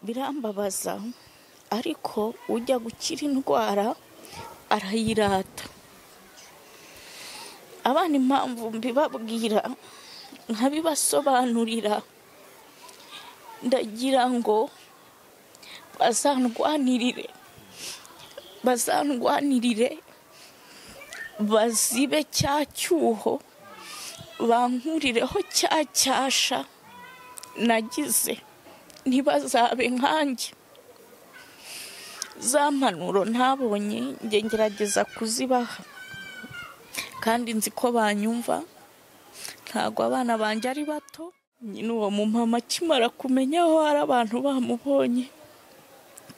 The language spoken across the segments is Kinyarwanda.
birambabaza ariko ujya gukira indwara arayirata abana impamvu mbibabwira nkabibasobanurira ndagira ngo bazandwanirire bazandwanirire bazibe cya cyuho bankurireho cya cyasha nagize ntibazabe nkanjye za mpanuro ntabonye njye ngerageza kuzibaha kandi nzi ko banyumva ntabwo abana banjye ari bato nyine uwo mumama akimara kumenya aho hari abantu bamubonye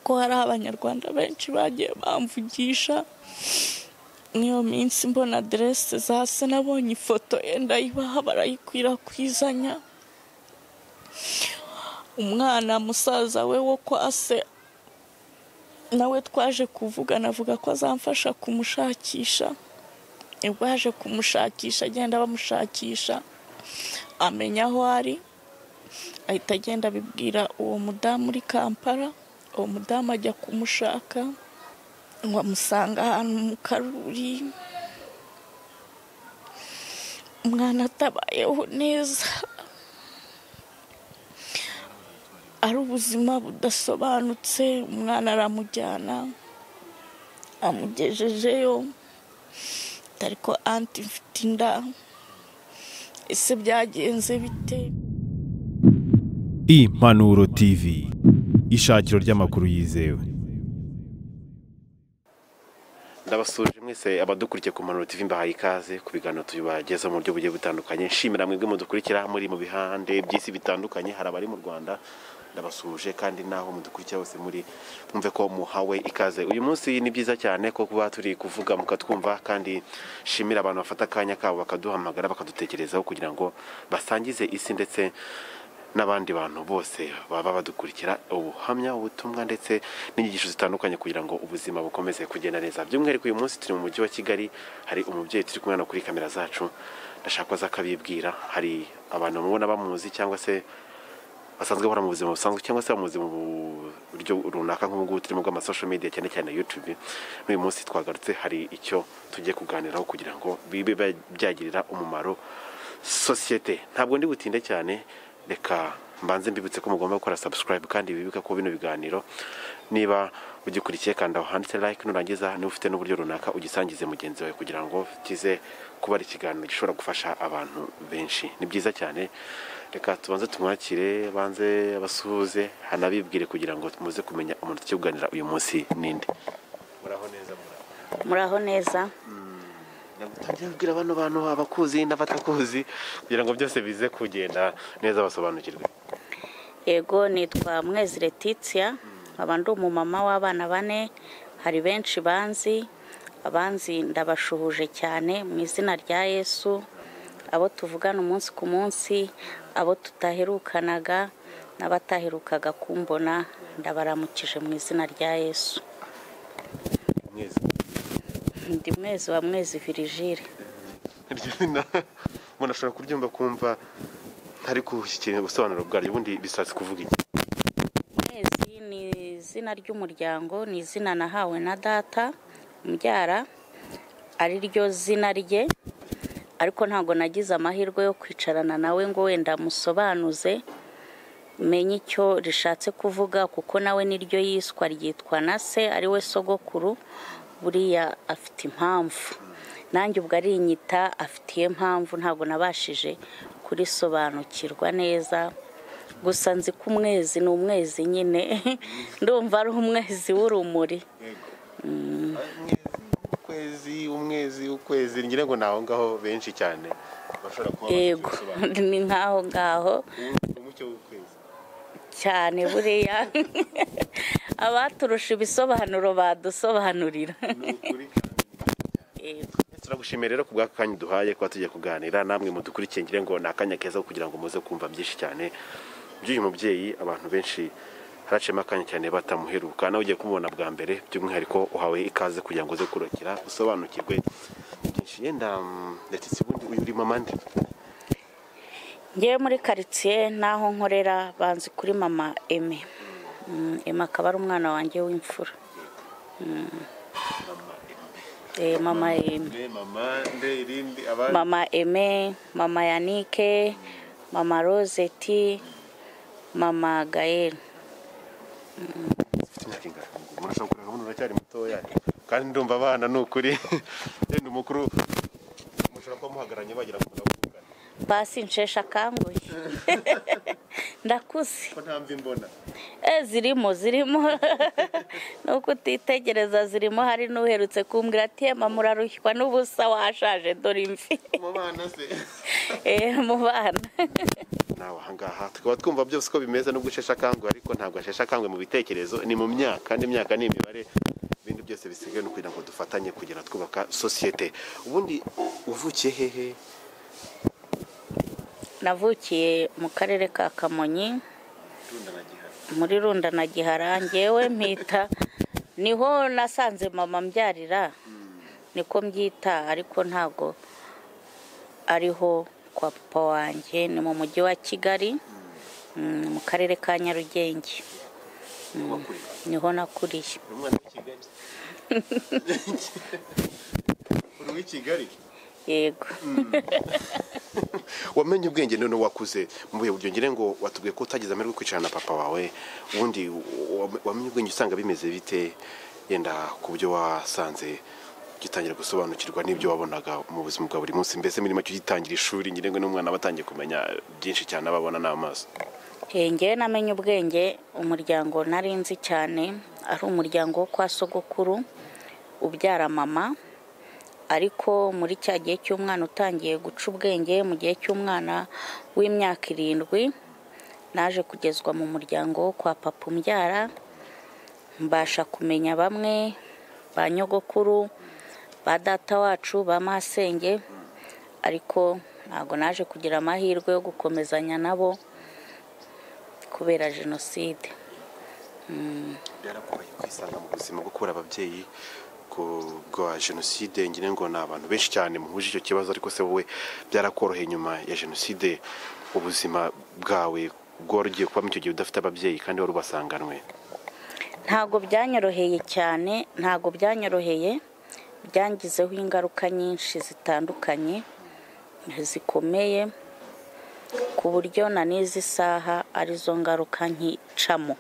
ko hari abanyarwanda benshi bagiye bamvugisha n'iyo minsi mbona aderese za se nabonye ifoto ye ndayibaha barayikwirakwizanya umwana musaza we wo kwa se nawe twaje kuvugana avuga ko azamfasha kumushakisha nibwo yaje kumushakisha agenda bamushakisha amenya aho ari ahita agenda abibwira uwo mudamu uri kampala uwo mudamu ajya kumushaka ngo amusanga ahantu mu karuri umwana atabayeho neza ari ubuzima budasobanutse umwana aramujyana amugejejeyo ariko anti mfite inda ese byagenze bite impanuro tv ishakiro ry'amakuru yizewe ndabasuje mwese abadukurikiye ku mpanuro TV mbahaye ikaze ku biganiro tubagezaho mu buryo bugiye butandukanye nshimira mwebwe mudukurikira muri mu bihande by'isi bitandukanye hari abari mu rwanda ndabasuje kandi naho mudukurikira bose muri mwumve ko muhawe ikaze uyu munsi ni byiza cyane ko kuba turi kuvuga mukatwumva kandi shimira abantu bafata akanya kabo bakaduhamagara bakadutekerezaho kugira ngo basangize isi ndetse n'abandi bantu bose baba badukurikira ubuhamya ubutumwa ndetse n'inyigisho zitandukanye kugira ngo ubuzima bukomeze kugenda neza by'umwihariko uyu munsi turi mu mujyi wa kigali hari umubyeyi turi kumwe kuri kamera zacu ndashaka ko akabibwira hari abantu mubona bamuzi cyangwa se basanzwe bahora mu buzima busanzwe cyangwa se bamuzi mu buryo runaka nk'ubu turimo bw'amasosho media cyane cyane yutube n'uyu munsi twagarutse hari icyo tugiye kuganiraho kugira ngo bibe byagirira umumaro sosiyete ntabwo ndi butinde cyane reka mbanze mbibutse ko mugomba gukora subscribe kandi bibuka ko bino biganiro niba ugikurikiye kanda handitse like nurangiza niba ufite n'uburyo runaka ugisangize mugenzi wawe kugira ngo kize kuba ari ikiganiro gishobora gufasha abantu benshi ni byiza cyane reka tubanze tumwakire banze abasuhuze hanabibwire kugira ngo muze kumenya umuntu tukibuganira uyu munsi ninde muraho neza muraho muraho neza ndabwira bano bantu abakuzi n'abatakuzi kugira ngo byose bize kugenda neza basobanukirwe yego nitwa mwezi letitia nkaba ndi umumama w'abana bane hari benshi banzi abanzi ndabashuhuje cyane mu izina rya yesu abo tuvugana umunsi ku munsi abo tutaherukanaga n'abataherukaga kumbona ndabaramukije mu izina rya yesu mwezi ndi mwezi wa mwezi virigile iryo zina umuntu ashobora kuryumva kumva ntari gushyikira ubusobanuro bwaryo ubundi bishatse kuvuga iki mwezi ni izina ry'umuryango ni izina nahawe na data umbyara ari ryo zina rye ariko ntabwo nagize amahirwe yo kwicarana nawe ngo wenda musobanuze menye icyo rishatse kuvuga kuko nawe niryo yiswa ryitwa na se ari we sogokuru buriya afite impamvu nanjye ubwo arinyita afitiye impamvu ntabwo nabashije kurisobanukirwa neza gusa nzi ko umwezi ni umwezi nyine ndumva ari umwezi w'urumuri ukwezi umwezi ukwezi ngira ngo ni aho ngaho benshi cyane bashobora kuba yego ni nk'aho ngaho umucyo w'ukwezi cyane buriya abaturusha ibisobanuro badusobanurira yego turagushimira rero ku bw'aka kanya duhaye kuba tugiye kuganira namwe mudukurikiye ngira ngo ni akanya keza kugira ngo muze kumva byinshi cyane by'uyu mubyeyi abantu benshi haraciyemo akanya cyane batamuheruka nawe ugiye kumubona bwa mbere by'umwihariko uhawe ikaze kugira ngo uze kurokera usobanukirwe byinshi yenda mm, ndetse ubundi uyu uri mama nde ngewe muri karitsiye n'aho nkorera banzi kuri mama eme Mm, Emma akaba ari umwana wanjye w'imfura Eh, mama Emma nde mama nde irindi abandi mama Aimée, mama yanike mama rosette mama gayeli Ufite imyaka ingana umuntu ashobora kureba umuntu uracyari mutoya kandi ndumva abana ni ukuri yenda umukuru mushobora kuba muhagararanye bagera ku ndabukana basi nshesha akanguye ndakuze ko nta mvi mbona Eh, zirimo zirimo nuko utitegereza zirimo hari n'uherutse kumbwira ati "Emma, murarushywa n'ubusa washaje dore imvi mu bana se Eh, mu bana nawe ahangaha tukaba twumva byose uko bimeze no gushesha akanguhe ariko ntabwo ashesha akanguhe mu bitekerezo ni mu myaka n'imyaka ni imibare ibindi byose bisigaye no kugira ngo dufatanye kugira twubaka sosiyete ubundi uvukiye hehe navukiye mu karere ka kamonyi runda na gihari muri runda na gihara ngewe mpita niho nasanze mama mbyarira niko mbyita ariko ntago ariho kwa papa wanjye ni mu mujyi wa kigali mm, mu karere ka nyarugenge wakurira niho nakuriye uri umwana w'ikigali uri uw'ikigali yego wamenye ubwenge none wakuze mu bihe buryo ngire ngo watubwiye ko utagize amahirwe yo kwicarana na papa wawe ubundi wa- wamenye ubwenge usanga bimeze bite yenda ku byo wasanze ugitangira gusobanukirwa n'ibyo wabonaga mu buzima bwa buri munsi mbese muri make ugitangira ishuri ngire ngo n'umwana aba atangiye kumenya byinshi cyane aba abona n'amaso Eh, ngewe namenye ubwenge umuryango nari nzi cyane ari umuryango wo kwa sogokuru ubyara mama ariko muri cya gihe cy'umwana utangiye guca ubwenge mu gihe cy'umwana w'imyaka irindwi naje kugezwa mu muryango wo kwa papa umbyara mbasha kumenya bamwe ba nyogokuru ba data wacu ba masenge ariko ntabwo naje kugira amahirwe yo gukomezanya nabo kubera jenoside byarakubaye kwisanga mu buzima bwo kubura ababyeyi ku- bwa jenoside ngire ngo ni abantu benshi cyane muhuje icyo kibazo ariko se wowe byarakoroheye nyuma ya jenoside ubuzima bwawe bworogiye kuba mu icyo gihe udafite ababyeyi kandi wari ubasanganywe ntabwo byanyoroheye cyane ntabwo byanyoroheye byangizeho ingaruka nyinshi zitandukanye zikomeye ku buryo na n'izi saha arizo ngaruka nkicamo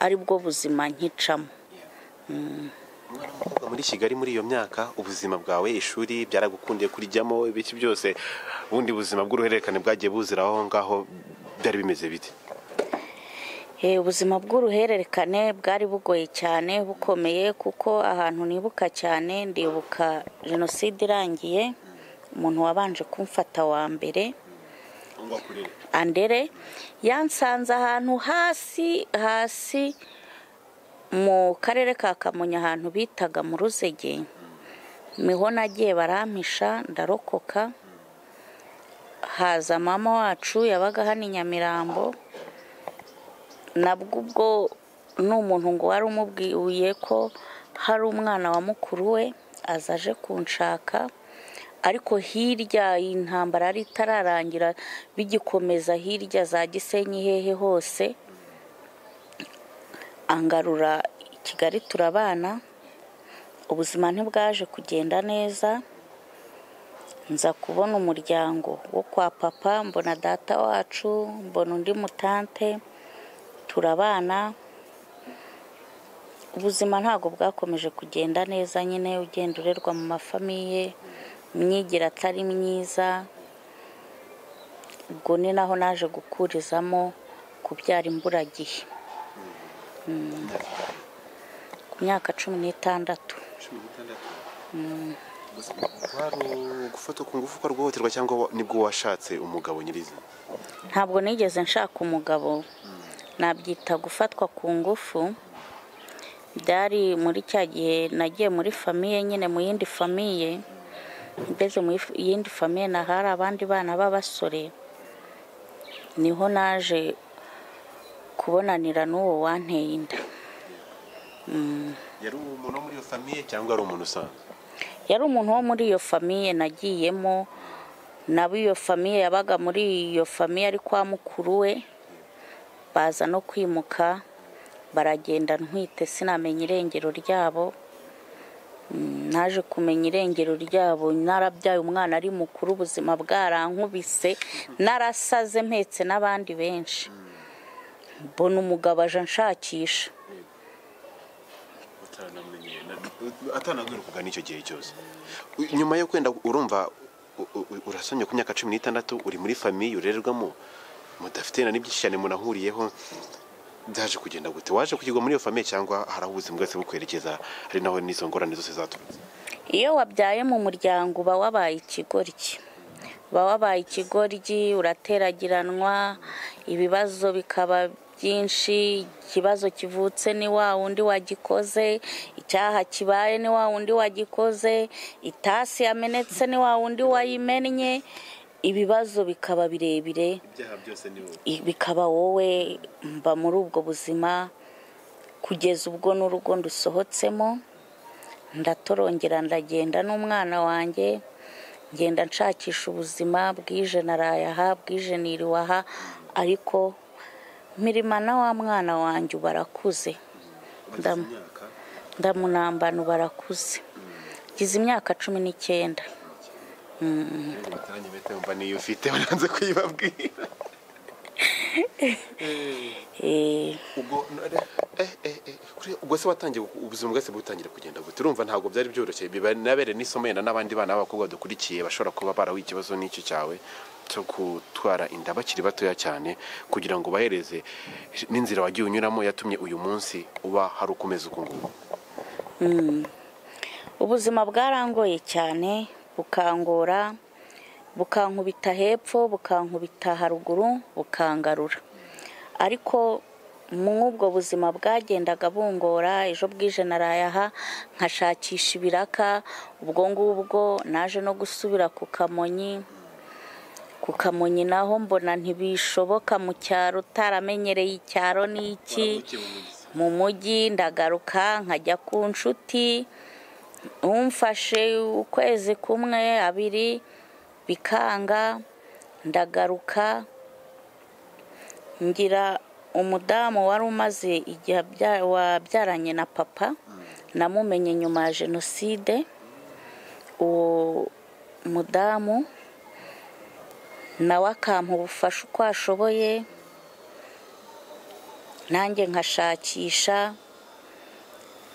aribwo buzima nkicamo Umwana w'umukobwa muri kigali muri iyo myaka ubuzima bwawe ishuri byaragukundiye kurijyamo ibiki byose ubundi buzima bw'uruhererekane bwagiye buzira aho ngaho byari bimeze bite Eh, ubuzima bw'uruhererekane bwari bugoye cyane bukomeye kuko ahantu nibuka cyane ndibuka jenoside irangiye umuntu wabanje kumfata wa mbere andere yansanze ahantu hasi hasi mu karere ka kamonyi ahantu bitaga mu ruzege niho nagiye barampisha ndarokoka haza mama wacu yabaga hano i nyamirambo nabwo ubwo ni umuntu ngo wari umubwiye ko hari umwana wa mukuru we aza aje kunshaka ariko hirya iyi ntambara yari itararangira bigikomeza hirya za gisenyi hehe hose angarura i kigali turabana ubuzima ntibwaje kugenda neza nza kubona umuryango wo kwa papa mbona data wacu mbona undi mutante turabana ubuzima ntabwo bwakomeje kugenda neza nyine ugenda urerwa mu mafamiye imyigire atari myiza ubwo ni naho naje gukurizamo kubyara imburagihe Mm. ku myaka cumi n'itandatu gufata ku ngufu ko rwihutirwa cyangwa wa- nibwo washatse umugabo nyirizina ntabwo nigeze nshaka umugabo nabyita gufatwa ku ngufu byari muri cya gihe nagiye muri famiye nyine mu yindi famiye mbese mu yif- yindi famiye na hari abandi bana b'abasore niho naje kubonanira n'uwo wanteye inda yari umuntu wo muri iyo famiye cyangwa ari umuntu usanzwe yari umuntu wo muri iyo famiye nagiyemo nabo iyo famiye yabaga muri iyo famiye ari kwa mukuru we baza no kwimuka baragenda ntwite sinamenya irengero ryabo Mm, naje kumenya irengero ryabo narabyaye umwana ari mukuru ubuzima bwarankubise narasaze mpetse n'abandi benshi mbona umugabo aje anshakisha atanabwira kugana icyo gihe cyose nyuma yo kwenda urumva u- u- u- urasomye ku myaka cumi n'itandatu uri muri famiye urererwamo mudafite na n'ibyinshi cyane munahuriyeho byaje kugenda gute waje kugirwa muri iyo famiye cyangwa hari aho ubuzima bwese bukwerekeza hari naho n'izo ngorane zose zaturutse iyo wabyaye mu muryango uba wabaye ikigoryi uba wabaye ikigoryi urateragiranwa ibibazo bikaba byinshi ikibazo kivutse ni wa wundi wagikoze icyaha kibaye ni wa wundi wagikoze itasi yamenetse ni wa wundi wayimennye ibibazo bikaba birebire ibyaha byose ni wowe bikaba wowe mba muri ubwo buzima kugeza ubwo n'urugo ndusohotsemo ndatorongera ndagenda n'umwana wanjye ngenda nshakisha ubuzima bwije naraye aha bwije niriwe aha ariko mirimana wa mwana wanjye ubu arakuze Ndam- ndamunambana ubu arakuze ngize imyaka cumi n'icyenda mba niyo ufite bananze kuyibabwira Eh, ubwo eh, eh, eh, kuri- ubwo se watangiye gu- ubuzima bwese butangira kugenda gute urumva ntabwo byari byoroshye binabere n'isomo yenda n'abandi bana b'abakobwa dukurikiye bashobora kuba barahuye ikibazo n'icyo cyawe cyo gutwara inda bakiri batoya cyane kugira ngo bahereze n'inzira wagiye unyuramo yatumye uyu munsi uba hari ukomeza uku nguku ubuzima bwarangoye cyane bukangora bukankubita hepfo bukankubita haruguru bukangarura ariko mw'ubwo buzima bwagendaga bungora ejo bwije naraye aha nkashakisha ibiraka ubwo ngubwo naje no gusubira ku kamonyi ku kamonyi naho mbona ntibishoboka mu cyaro utaramenyereye icyaro ni iki mu mujyi ndagaruka nkajya ku nshuti umfashe ukwezi kumwe abiri bikanga ndagaruka ngira umudamu wari umaze igihe abya- wabyaranye na papa namumenye nyuma ya jenoside uwo mudamu nawe akampa ubufasha uko ashoboye nanjye nkashakisha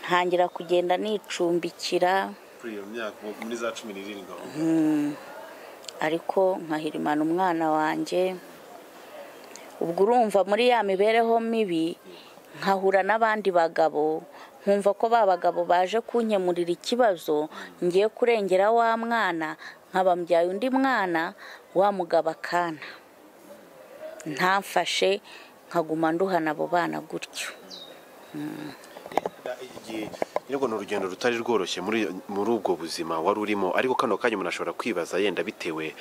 ntangira kugenda nicumbikira kuri iyo myaka muri za cumi n'irindwi aho ariko nkahirimana umwana wanjye ubwo urumva muri ya mibereho mibi nkahura n'abandi bagabo nkumva ko ba bagabo baje kunkemurira ikibazo ngiye kurengera wa mwana nkaba mbyaye undi mwana wa mugabo akana ntamfashe nkaguma nduhana abo bana gutyo igihe nyirabwo ni urugendo rutari rworoshye muri muri ubwo buzima wari urimo ariko kano kanya umuntu ashobora kwibaza yenda bitewe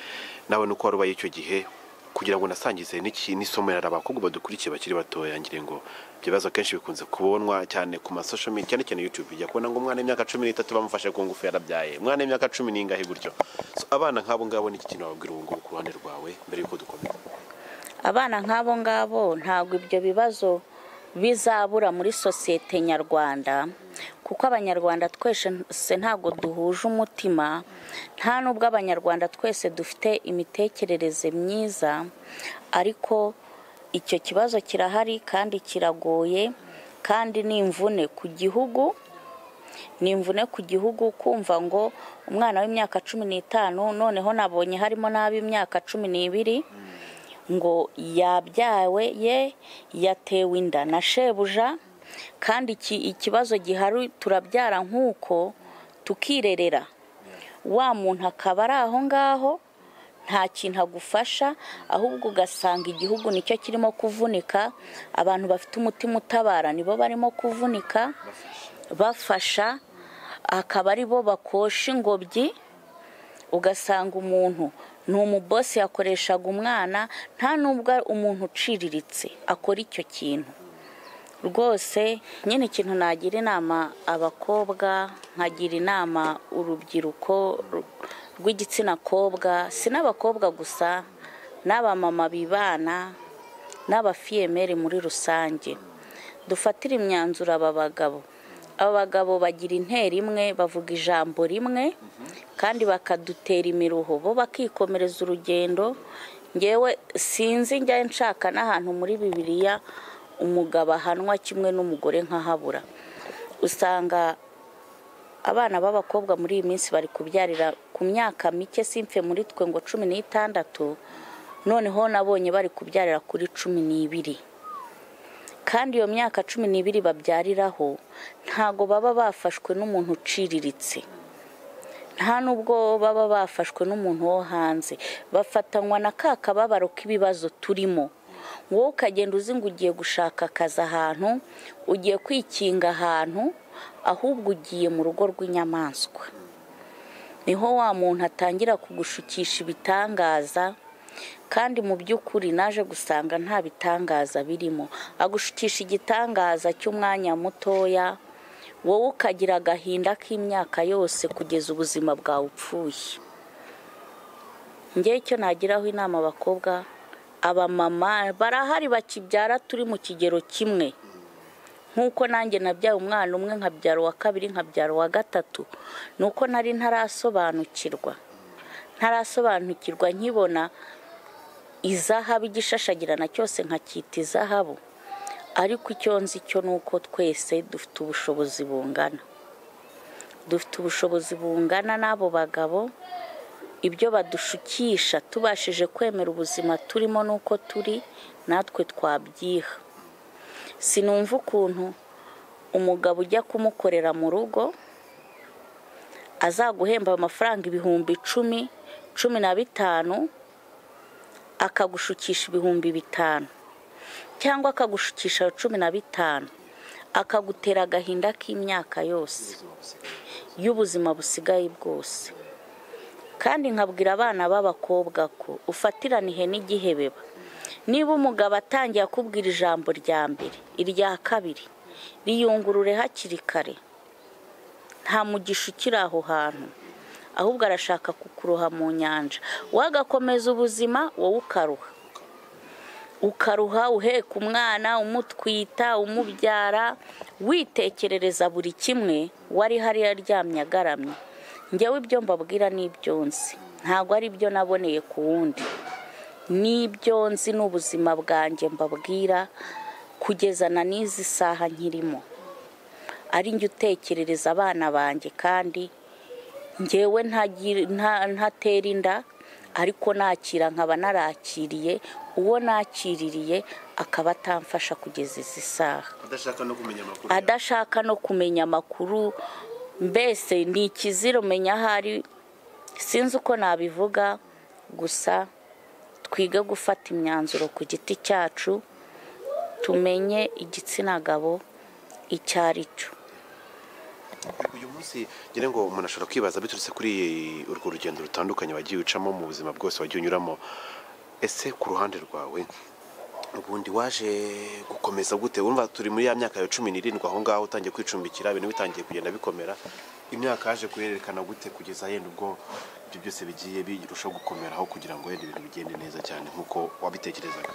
nawe nuko wari ubaye icyo gihe kugira ngo unasangize n'iki- n'isomo yari abakobwa badukurikiye bakiri batoya ngire ngo ibyo bibazo akenshi bikunze kubonwa cyane ku masosho media cyane cyane yutube ujya kubona ngo umwana w'imyaka cumi n'itatu bamufashe ku ngufu yarabyaye umwana w'imyaka cumi n'ingahe gutyo So, abana nk'abo ngabo ni iki kintu wababwira ubu ngubu ku ruhande rwawe mbere y'uko dukomeza abana nk'abo ngabo ntabwo ibyo bibazo bizabura muri sosiyete nyarwanda kuko abanyarwanda twese ntabwo duhuje umutima nta n'ubwo abanyarwanda twese dufite imitekerereze myiza ariko icyo kibazo kirahari kandi kiragoye kandi ni imvune ku gihugu ni imvune ku gihugu kumva ngo umwana w'imyaka cumi n'itanu noneho nabonye harimo n'ab'imyaka cumi n'ibiri ngo yabyawe ye yatewe inda na shebuja kandi iki ikibazo gihari turabyara nk'uko tukirerera wa muntu akaba ari aho ngaho nta kintu agufasha ahubwo ugasanga igihugu nicyo kirimo kuvunika abantu bafite umutima utabara nibo barimo kuvunika bafasha akaba ari bo bakosha ingobyi ugasanga umuntu ni umubosi yakoreshaga umwana nta n'ubwo umuntu uciriritse akora icyo kintu rwose nyine ikintu nagira inama abakobwa nkagira inama urubyiruko ru- rw'igitsina kobwa si n'abakobwa gusa n'abamama bibana n'abafiyemeri muri rusange dufatire imyanzuro aba bagabo aba bagabo bagira intera imwe bavuga ijambo rimwe kandi bakadutera imiruho bo bakikomereza urugendo ngewe sinzi njya nshaka n'ahantu muri bibiliya umugabo ahanwa kimwe n'umugore nkahabura usanga abana b'abakobwa muri iyi minsi bari kubyarira ku myaka mike simpfe muri twe ngo cumi n'itandatu noneho nabonye bari kubyarira kuri cumi n'ibiri kandi iyo myaka cumi n'ibiri babyariraho ntago baba bafashwe n'umuntu uciriritse nta nubwo baba bafashwe n'umuntu wo hanze bafatanywa na ka kababaro k'ibibazo turimo wowe ukagenda uzi ngo ugiye gushaka akazi ahantu ugiye kwikinga ahantu ahubwo ugiye mu rugo rw'inyamaswa niho wa muntu atangira kugushukisha ibitangaza kandi mu by'ukuri naje gusanga nta bitangaza birimo agushukisha igitangaza cy'umwanya mutoya wowe ukagira agahinda k'imyaka yose kugeza ubuzima bwawe upfuye ngewe icyo nagiraho inama abakobwa abamama barahari bakibyara turi mu kigero kimwe nk'uko nanjye nabyaye umwana umwe nkabyara uwa kabiri nkabyara uwa gatatu ni uko nari ntarasobanukirwa ntarasobanukirwa nkibona izahabu igishashagirana cyose nkacyita izahabu ariko icyo nzi cyo ni uko twese dufite ubushobozi bungana dufite ubushobozi bungana n'abo bagabo ibyo badushukisha tubashije kwemera ubuzima turimo n'uko turi natwe twabyiha sinumva ukuntu umugabo ujya kumukorera mu rugo azaguhemba amafaranga ibihumbi icumi cumi na bitanu akagushukisha ibihumbi bitanu cyangwa akagushukisha cumi na bitanu akagutera agahinda k'imyaka yose y'ubuzima busigaye bwose kandi nkabwira abana b'abakobwa ko ufatiranihe n'igihebeba niba umugabo atangiye akubwira ijambo rya mbere irya kabiri riyungurure hakiri kare nta mugisha ukiri aho hantu ahubwo arashaka kukuroha mu nyanja wagakomeza ubuzima wowe ukaruha ukaruha uheka umwana umutwita umubyara witekerereza buri kimwe wari hariya aryamye agaramye njyewe ibyo mbabwira ni ibyo nzi ntabwo ari ibyo naboneye ku wundi n'ibyo nzi n'ubuzima bwanjye mbabwira kugeza na n'izi saha nkirimo ari njye utekerereza abana banjye kandi ngewe ntatera inda ariko nakira nkaba narakiriye uwo nakiririye akaba atamfasha kugeza izi saha adashaka no kumenya amakuru adashaka no kumenya amakuru mbese ni ikizira umenya aho ari sinzi uko nabivuga gusa twige gufata imyanzuro ku giti cyacu tumenye igitsina gabo icyo ari cyo uyu munsi ngira ngo umuntu ashobora kwibaza biturutse kuri urwo rugendo rutandukanye wagiye ucamo mu buzima bwose wagiye unyuramo ese ku ruhande rwawe ubundi waje gukomeza gute wumva turi muri ya myaka ya cumi n'irindwi aho ngaho utangiye kwicumbikira ibintu bitangiye kugenda bikomera imyaka yaje kuyerekana gute kugeza yenda ubwo ibyo byose bigiye birushaho gukomeraho kugira ngo wenda ibintu bigende neza cyane nk'uko wabitekerezaga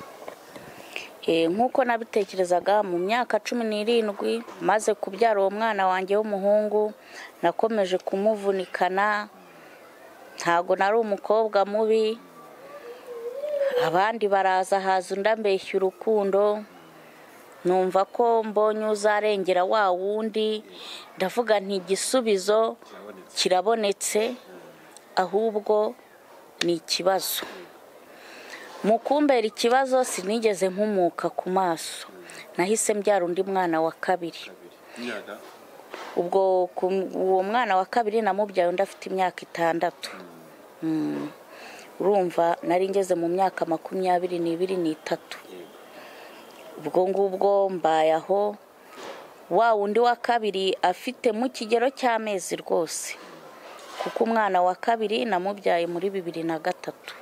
Eh, nk'uko nabitekerezaga mu myaka cumi n'irindwi maze kubyara uwo mwana wanjye w'umuhungu nakomeje kumuvunikana ntago nari umukobwa mubi abandi baraza haza undi ambeshya urukundo numva ko mbonye uzarengera wa wundi ndavuga nti igisubizo kirabonetse ahubwo ni ikibazo mu kumbera ikibazo sinigeze nkumuka ku maso nahise mbyara undi mwana wa kabiri ubwo ku- uwo mwana wa kabiri namubyaye undi afite imyaka itandatu Mm. urumva nari ngeze mu myaka makumyabiri n'ibiri n'itatu ubwo ngubwo mbaye aho wa wundi wa kabiri afite mu kigero cy'amezi rwose kuko umwana wa kabiri namubyaye muri bibiri na gatatu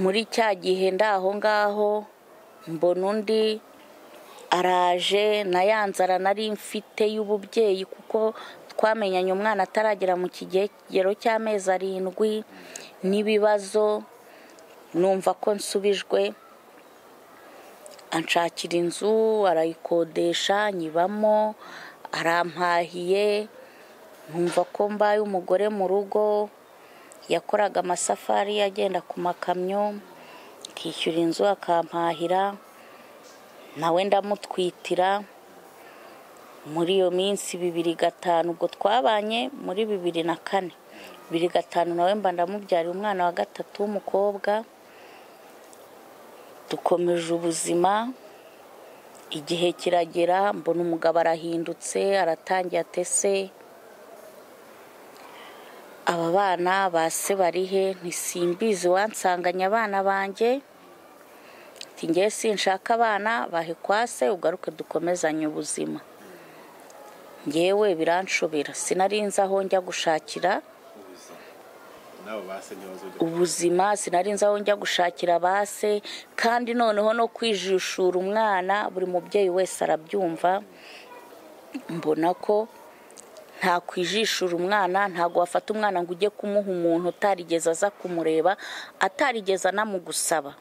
muri cya gihe ndi aho ngaho mbona undi araje na ya nzara nari mfite y'ububyeyi kuko twamenyanye umwana ataragera mu kigero cy'amezi arindwi n'ibibazo numva ko nsubijwe anshakira inzu arayikodesha nyibamo arampahiye nkumva ko mbaye umugore mu rugo yakoraga amasafari agenda ku makamyo akishyura inzu akampahira nawe ndamutwitira muri iyo minsi bibiri gatanu ubwo twabanye muri bibiri na kane bibiri gatanu nawe mba ndamubyariye umwana wa gatatu w'umukobwa dukomeje ubuzima igihe kiragera mbona umugabo arahindutse aratangiye atese aba bana ba se barihe ntisimbizi wansanganye abana banjye njye sinshaka abana bahe kwa se ugaruke dukomezanye ubuzima ngewe biranshobera sinarinze aho njya gushakira ubuzima sinarinze aho njya gushakira base kandi noneho no kwijishura umwana buri mubyeyi wese arabyumva mbona ko nta kwijishura umwana ntabwo wafata umwana ngo ujye kumuha umuntu utarigeze aza kumureba atarigeze anamugusaba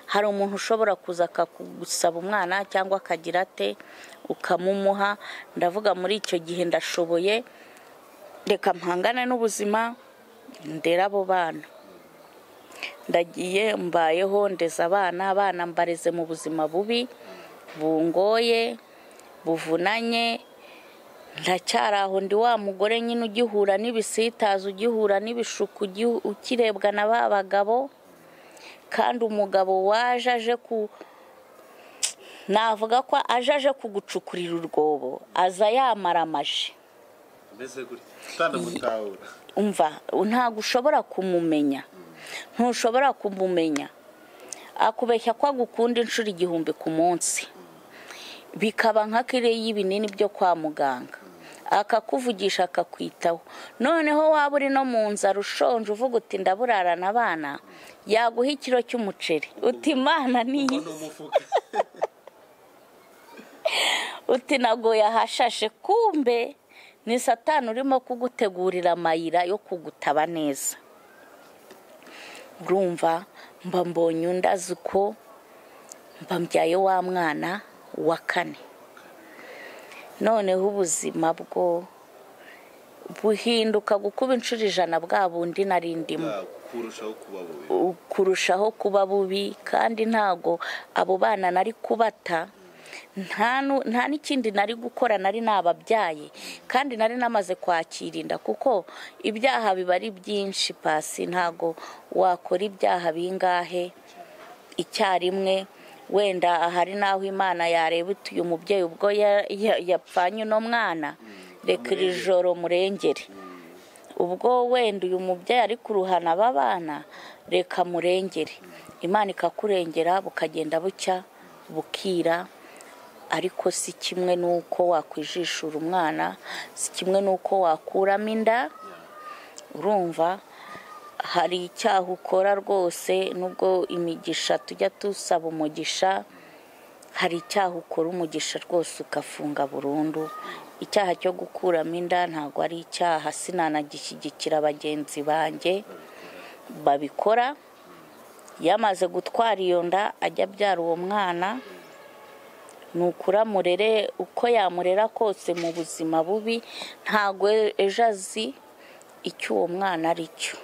hari umuntu ushobora kuza akagusaba umwana cyangwa akagira ate ukamumuha ndavuga muri icyo gihe ndashoboye reka mpangane n'ubuzima ndera abo bana ndagiye mbayeho ndeza abana abana mbareze mu buzima bubi bungoye buvunanye ndacyari aho ndi wa mugore nyine ugihura n'ibisitaza ugihura n'ibishuku ukirebwa na ba bagabo kandi umugabo waje aje ku navuga ko aje aje kugucukurira urwobo aza yamaramaje umva ntabwo ushobora kumumenya ntushobora kumumenya akubeshya ko agukunda inshuro igihumbi ku munsi bikaba nka kiriya y'ibinini byo kwa muganga akakuvugisha akakwitaho noneho waba uri no mu nzara ushonje uvuga uti ndaburarana abana yaguha ikiro cy'umuceri uti imana niyi uti nagoye ahashashe kumbe ni satani urimo kugutegurira amayira yo kugutaba neza urumva mba mbonye undi azi uko mba mbyaye wa mwana wa kane noneho ubuzima bwo buhinduka gukuba inshuro ijana bwa bundi nari ndimo kurushaho kuba bubi kandi ntago abo bana nari kubata nta n'ikindi nari gukora nari nababyaye kandi nari namaze kwakirinda kuko ibyaha biba ari byinshi pasi ntago wakora ibyaha bingahe icyarimwe wenda hari n'aho imana yareba uti uyu mubyeyi ubwo yapfanye uno mwana reka iri joro murengere ubwo wenda uyu mubyeyi ari kuruhana aba bana reka murengere imana ikakurengera bukagenda bucya bukira ariko si kimwe n'uko wakwijishura umwana si kimwe n'uko wakuramo inda urumva hari icyaha ukora rwose nubwo imigisha tujya dusaba umugisha hari icyaha ukora umugisha rwose ugafunga burundu icyaha cyo gukuramo inda ntabwo ari icyaha sinanagishyigikira bagenzi banjye babikora yamaze gutwara iyo nda ajya abyara uwo mwana ni ukuramurere uko yamurera kose mu buzima bubi ntabwo ejo azi icyo uwo mwana ari cyo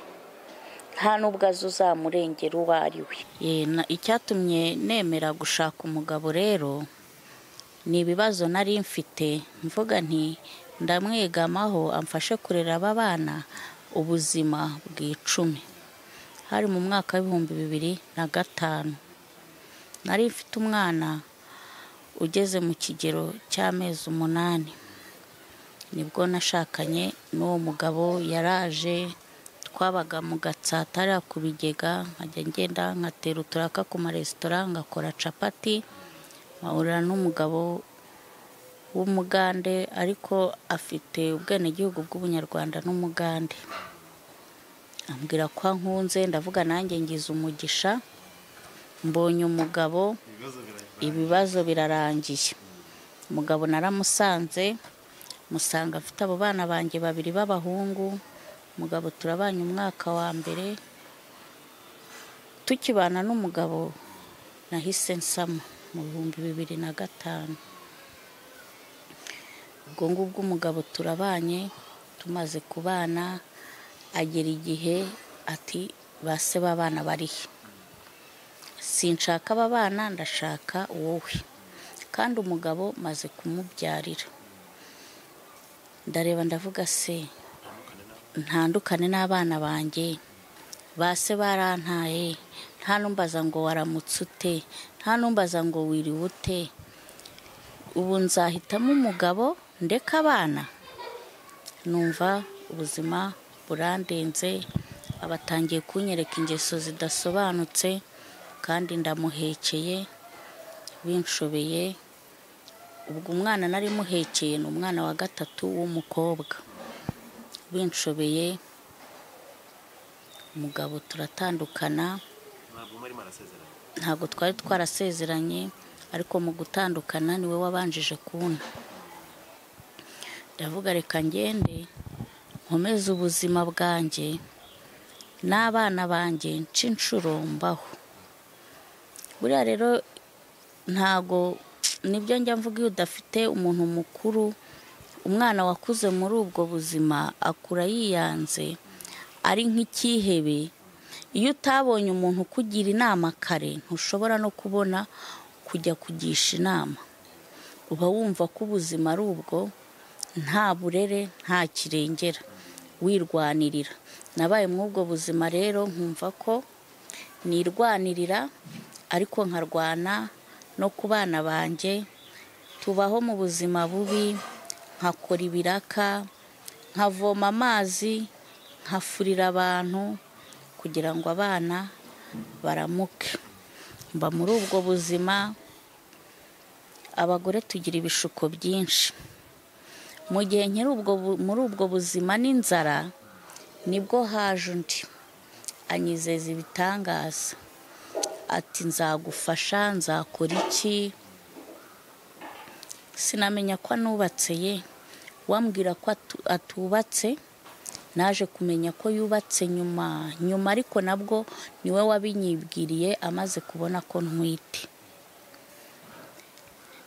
nta n'ubwo azi uzamurengera uwo ari we icyatumye nemera gushaka umugabo rero ni ibibazo nari mfite mvuga nti ndamwegamaho amfashe kurera aba bana ubuzima bw'icumi hari mu mwaka w'ibihumbi bibiri na gatanu nari mfite umwana ugeze mu kigero cy'amezi umunani nibwo nashakanye n'uwo mugabo yaraje twabaga mu gatsatara ku bigega nkajya ngenda nkatera uturaka ku maresitora ngakora capati nkahurira n'umugabo w'umugande ariko afite ubwenegihugu bw'ubunyarwanda n'umugande ambwira ko nkunze ndavuga nanjye ngize umugisha mbonye umugabo ibibazo birarangiye umugabo naramusanze musanga afite abo bana banjye babiri b'abahungu umugabo turabanye umwaka wa mbere tukibana n'umugabo nahise nsama mu bihumbi bibiri na gatanu ubwo ngubwo umugabo turabanye tumaze kubana agera igihe ati ba se b'abana barihe sinshaka aba bana ndashaka wowe kandi umugabo maze kumubyarira ndareba ndavuga se ntandukane n'abana banjye ba se barantaye nta numbaza ngo waramutse ute nta numbaza ngo wiriwe ute ubu nzahitamo umugabo ndeka abana numva ubuzima burandenze abatangiye kunyereka ingeso zidasobanutse kandi ndamuhekeye binshobeye ubwo umwana nari muhekeye ni umwana wa gatatu w'umukobwa binshobeye umugabo turatandukana ntabwo muri marasezeranye ntabwo twari twarasezeranye ariko mu gutandukana niwe wabanjije kubona ndavuga reka ngende nkomeze ubuzima bwanjye n'abana banjye nce inshuro mbaho buriya rero ntago nibyo njya mvuga iyo udafite umuntu mukuru umwana wakuze muri ubwo buzima akura yiyanze ari nk'icyihebe iyo utabonye umuntu ukugira inama kare ntushobora no kubona kujya kugisha inama uba wumva ko ubuzima ari ubwo nta burere nta kirengera wirwanirira nabaye muri ubwo buzima rero nkumva ko nirwanirira ariko nkarwana no ku bana banjye tubaho mu buzima bubi nkakora ibiraka nkavoma amazi nkafurira abantu kugira ngo abana baramuke mba muri ubwo buzima abagore tugira ibishuko byinshi mu gihe nkiri ubwo bu- muri ubwo buzima n'inzara nibwo haje undi anyizeza ibitangaza ati nzagufasha nzakora iki sinamenya ko anubatse ye wambwira ko atu- atubatse naje kumenya ko yubatse nyuma nyuma ariko nabwo niwe wabinyibwiriye amaze kubona ko ntwite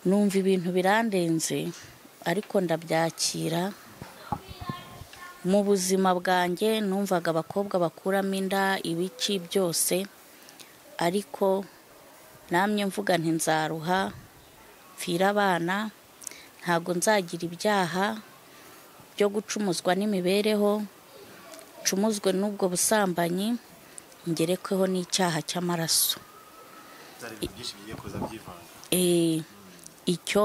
numva ibintu birandenze ariko ndabyakira mu buzima bwanjye numvaga abakobwa bakuramo inda ibiki byose ariko namye mvuga nti nzaruha mfire abana ntabwo nzagira ibyaha byo gucumuzwa n'imibereho ncumuzwe n'ubwo busambanyi ngerekweho n'icyaha cy'amaraso byari ibintu byinshi bigiye kuza byivanga Eh, icyo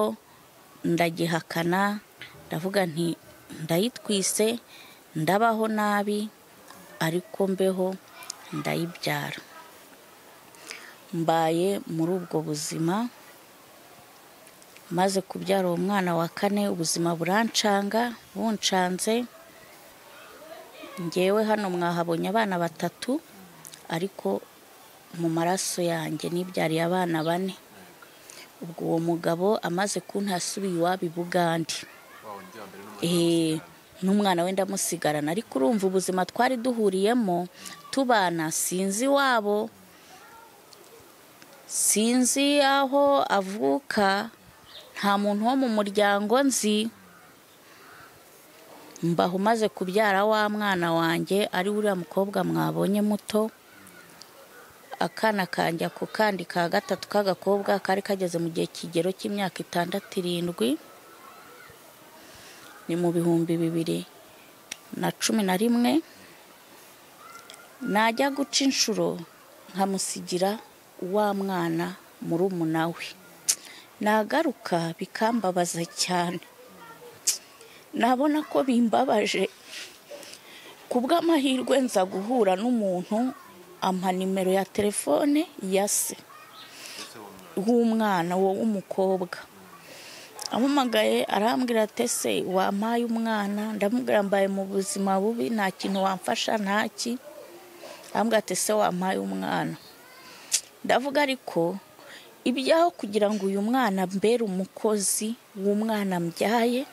ndagihakana ndavuga nti ndayitwise ndabaho nabi ariko mbeho ndayibyara mbaye muri ubwo buzima maze kubyara uwo mwana wa kane ubuzima burancanga buncanze ngewe hano mwahabonye abana batatu ariko mu maraso yanjye nibyariye abana bane ubwo uwo mugabo amaze kuntasubiye iwabo i bugande Eh, n'umwana we ndamusigarana ariko urumva ubuzima twari duhuriyemo tubana sinzi iwabo sinzi aho avuka nta muntu wo mu muryango nzi mbaho umaze kubyara wa mwana wanjye ari uriya mukobwa mwabonye muto akana kanjye ako kandi ka gatatu k'agakobwa kari kageze mu gihe kigero cy'imyaka itandatu irindwi ni mu bihumbi bibiri na cumi na rimwe najya guca inshuro nkamusigira wa mwana murumuna we nagaruka bikambabaza cyane nabona ko bimbabaje ku bw'amahirwe nza guhura n'umuntu ampa nimero ya telefone ya se w'umwana wo w'umukobwa ampamagaye arambwira ati ese wampaye umwana ndamubwira mbaye mu buzima bubi nta kintu wamfasha ntaki arambwira ati ese wampaye umwana ndavuga ariko ibyaho kugira ngo uyu mwana mbere umukozi w'umwana mbyaye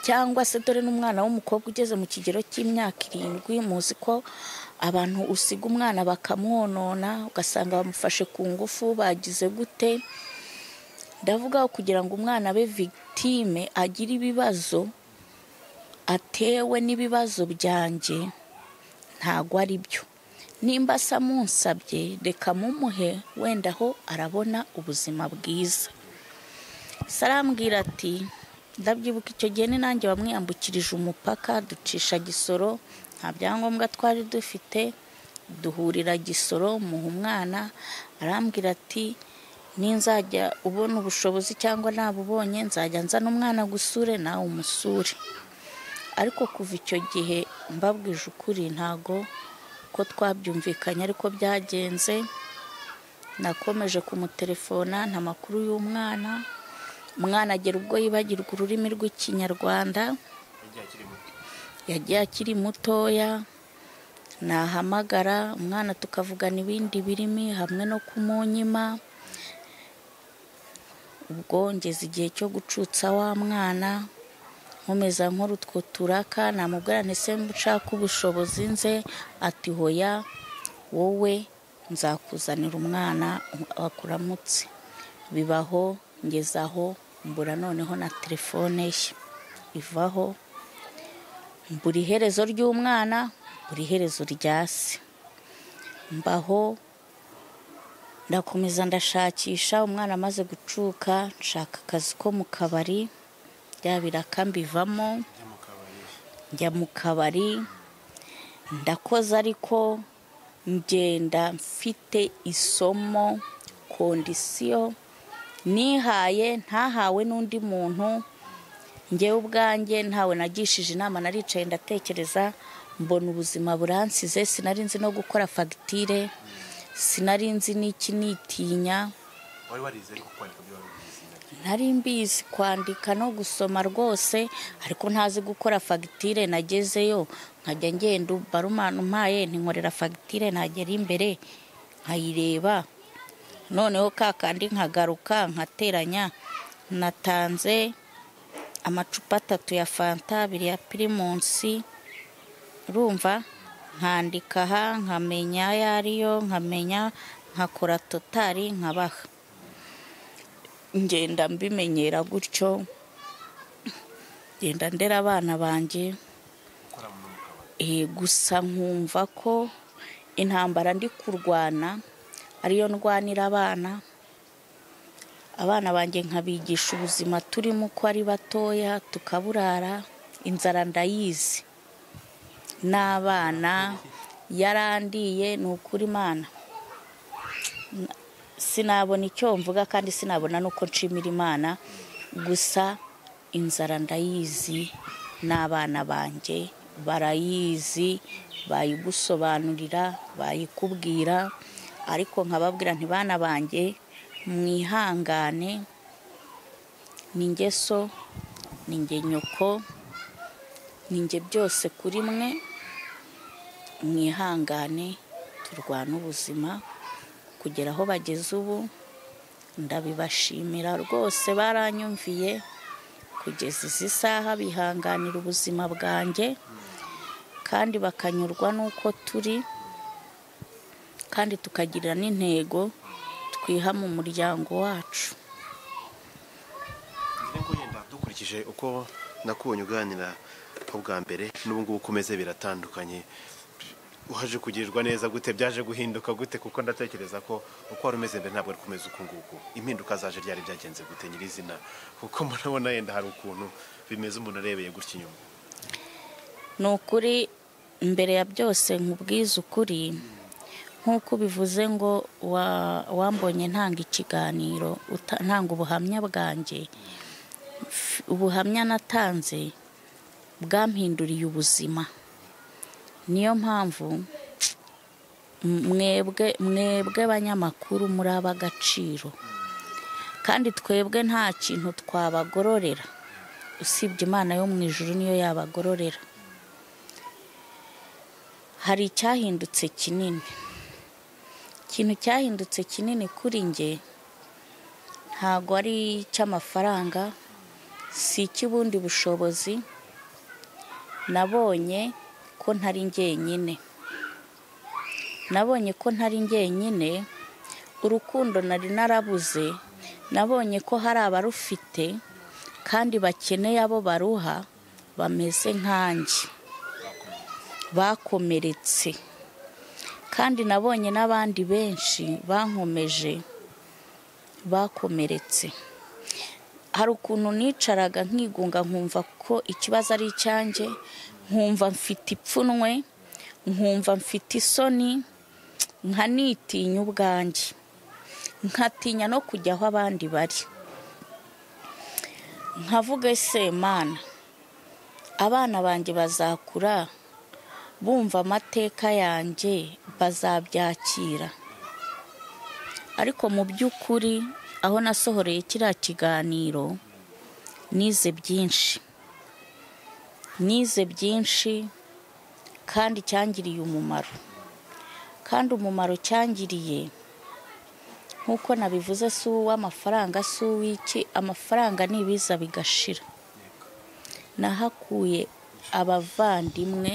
cyangwa se dore n'umwana w'umukobwa ugeze mu kigero cy'imyaka irindwi muzi ko abantu usiga umwana bakamwonona ugasanga bamufashe ku ngufu bagize gute ndavuga kugira ngo umwana abe victime agire ibibazo atewe n'ibibazo byanjye ntabwo ari byo nimba asa munsabye reka mumuhe wenda aho arabona ubuzima bwiza se arambwira ati ndabyibuka icyo gihe ni nanjye wamwiyambukirije umupaka ducisha gisoro nta byangombwa twari dufite duhurira gisoro muha umwana arambwira ati ninzajya ubona ubushobozi cyangwa nabubonye nzajya nzana umwana gusure nawe umusure ariko kuva icyo gihe mbabwije ukuri ntago ko twabyumvikanye ariko byagenze nakomeje kumutelefona nta makuru y'umwana umwana agera ubwo yibagirwa ururimi rw'ikinyarwanda yagiye akiri mutoya nahamagara umwana tukavugana ibindi birimi hamwe no kumunyima ubwo ngeze igihe cyo gucutsa wa mwana nkomeza nkora utwo turaka namubwira ntese nshaka ubushobozi nze ati hoya wowe nzakuzanira umwana akuramutse bibaho ngezaho mbura noneho na telefone ye ivaho mbura iherezo ry'umwana mbura iherezo rya se mbaho ndakomeza ndashakisha umwana amaze gucuka nshaka akazi ko mu kabari bya biraka mbivamo njya mu kabari ndakoze ariko ngenda mfite isomo kondisiyo nihaye ntahawe n'undi muntu ngewe ubwanjye ntawe nagishije inama naricaye ndatekereza mbona ubuzima buransize sinari nzi no gukora fagitire sinari nzi n'iki nitinya wari warize ariko kwandika byo wari ubizi nari mbizi kwandika no gusoma rwose ariko ntazi gukora fagitire nagezeyo nkajya ngenda barumana umpaye ntinkorera fagitire ntagera imbere nkayireba noneho ka kandi nkagaruka nkateranya natanze amacupa atatu ya fanta abiri ya pirimusi urumva nkandika aha nkamenya ayo ariyo nkamenya nkakora totari nkabaha ngenda mbimenyera gutyo ngenda ndera abana banjye Eh, gusa nkumva ko intambara ndi kurwana ariyo ndwanira abana abana banjye nkabigisha ubuzima turimo uko ari batoya tukaburara inzara ndayizi n'abana yarandiye ni ukuri imana sinabona icyo mvuga kandi sinabona n'uko nshimira imana gusa inzara ndayizi n'abana banjye barayizi bayigusobanurira bayikubwira ariko nkababwira nti bana banjye mwihangane ni ngeso ni nge nyoko ni nge byose kuri mwe mwihangane turwane ubuzima kugera aho bageze ubu ndabibashimira rwose baranyumviye kugeza izi saha bihanganira ubuzima bwanjye kandi bakanyurwa n'uko turi kandi tukagira n'intego twiha mu muryango wacu ngira ngo yenda dukurikije uko nakubonye uganira bwa mbere n'ubu ngubu ukomeze biratandukanye waje kugirirwa neza gute byaje guhinduka gute kuko ndatekereza ko uko wari umeze mbere ntabwo ari kumeze uku nguku impinduka zaje ryari byagenze gute nyirizina kuko murabona yenda hari ukuntu bimeze umuntu arebeye gutya inyuma ni ukuri mbere ya byose nkubwize ukuri nk'uko bivuze ngo wa- wambonye ntanga ikiganiro uta- ntanga ubuhamya bwanjye F- ubuhamya natanze bwampinduriye ubuzima niyo mpamvu mwebwe mwebwe abanyamakuru muri ab'agaciro kandi twebwe nta kintu twabagororera usibye imana yo mu ijuru niyo yabagororera hari icyahindutse kinini ikintu cyahindutse kinini kuri nge ntago ari icy'amafaranga si icy'ubundi bushobozi nabonye ko ntari njyenyine nabonye ko ntari njyenyine urukundo nari narabuze nabonye ko hari abarufite kandi bakeneye abo baruha bameze nkanjye bakomeretse kandi nabonye n'abandi benshi bankomeje bakomeretse hari ukuntu nicaraga nkigunga nkumva ko ikibazo ari icyanjye nkumva mfite ipfunwe nkumva mfite isoni nkanitinya ubwanjye nkatinya no kujya aho abandi bari nkavuga ese mana abana banjye bazakura bumva amateka yanjye bazabyakira ariko mu by'ukuri aho nasohoreye kiriya kiganiro nize byinshi nize byinshi kandi cyangiriye umumaro kandi umumaro cyangiriye nk'uko nabivuze si uw'amafaranga si uw'iki amafaranga ni ibiza bigashira nahakuye abavandimwe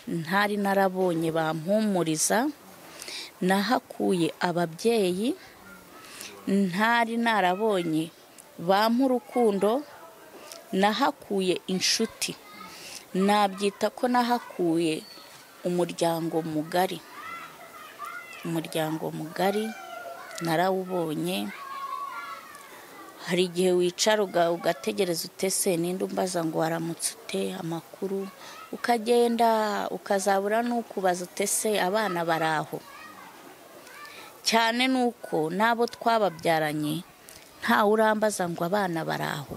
ntari narabonye bampumuriza nahakuye ababyeyi ntari narabonye bampa urukundo nahakuye inshuti nabyita ko nahakuye umuryango mugari umuryango mugari narawubonye hari igihe wicara uga- ugategereza utese ninde umbaza ngo waramutse ute amakuru ukagenda ukazabura n'ukubaza utese abana bari aho cyane ni uko n'abo twababyaranye ntawe urambaza ngo abana bari aho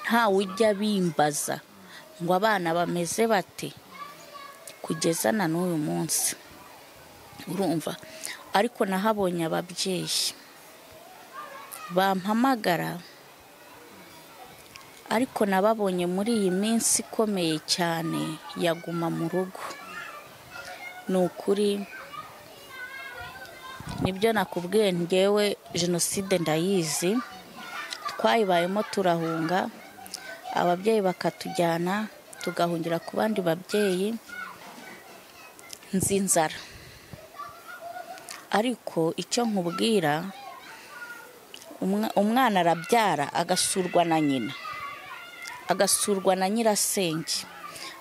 ntawe ujya bimbaza ngo abana bameze bate kugeza na n'uyu munsi urumva ariko nahabonye ababyeyi bampamagara ariko nababonye muri iyi minsi ikomeye cyane yaguma mu rugo ni ukuri nibyo nakubwiye ngewe jenoside ndayizi twayibayemo turahunga ababyeyi bakatujyana tugahungira ku bandi babyeyi nzi inzara ariko icyo nkubwira umwa- umwana arabyara agasurwa na nyina agasurwa na nyirasenge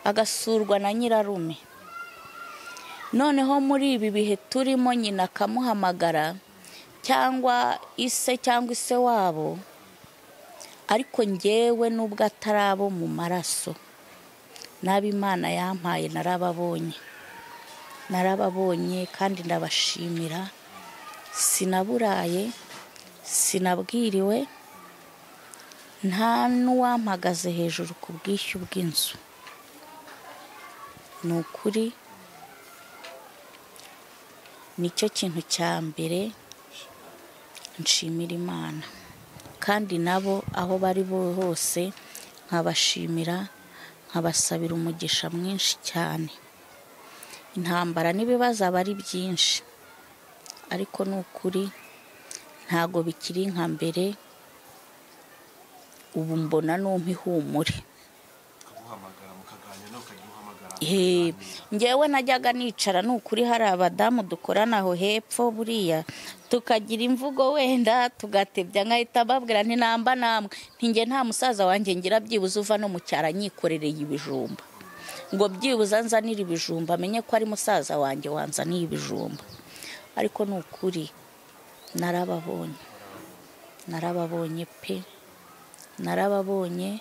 agasurwa na nyirarume noneho muri ibi bihe turimo nyina akamuhamagara cyangwa ise cyangwa ise wabo ariko ngewe n'ubwo atari abo mu maraso n'abo imana yampaye narababonye narababonye kandi ndabashimira sinaburaye sinabwiriwe nta n'uwampagaze hejuru ku bwishyu bw'inzu ni ukuri nicyo kintu cya mbere nshimira imana kandi nabo aho bari bo hose nkabashimira nkabasabira umugisha mwinshi cyane intambara n'ibibazo aba ari byinshi ariko ni ukuri ntago bikiri nka mbere ubu mbona n'umpa ihumure He, ngewe najyaga nicara ni ukuri hari abadamu dukorana aho hepfo buriya tukagira imvugo wenda tugatebya nkahita mbabwira nti namba namwe ntinge nta musaza wanjye ngira byibuze uva no mu cyaro anyikorereye ibijumba ngo byibuze anzanire ibijumba amenye ko ari musaza wanjye wanzaniye ibijumba ariko ni ukuri narababonye narababonye pe narababonye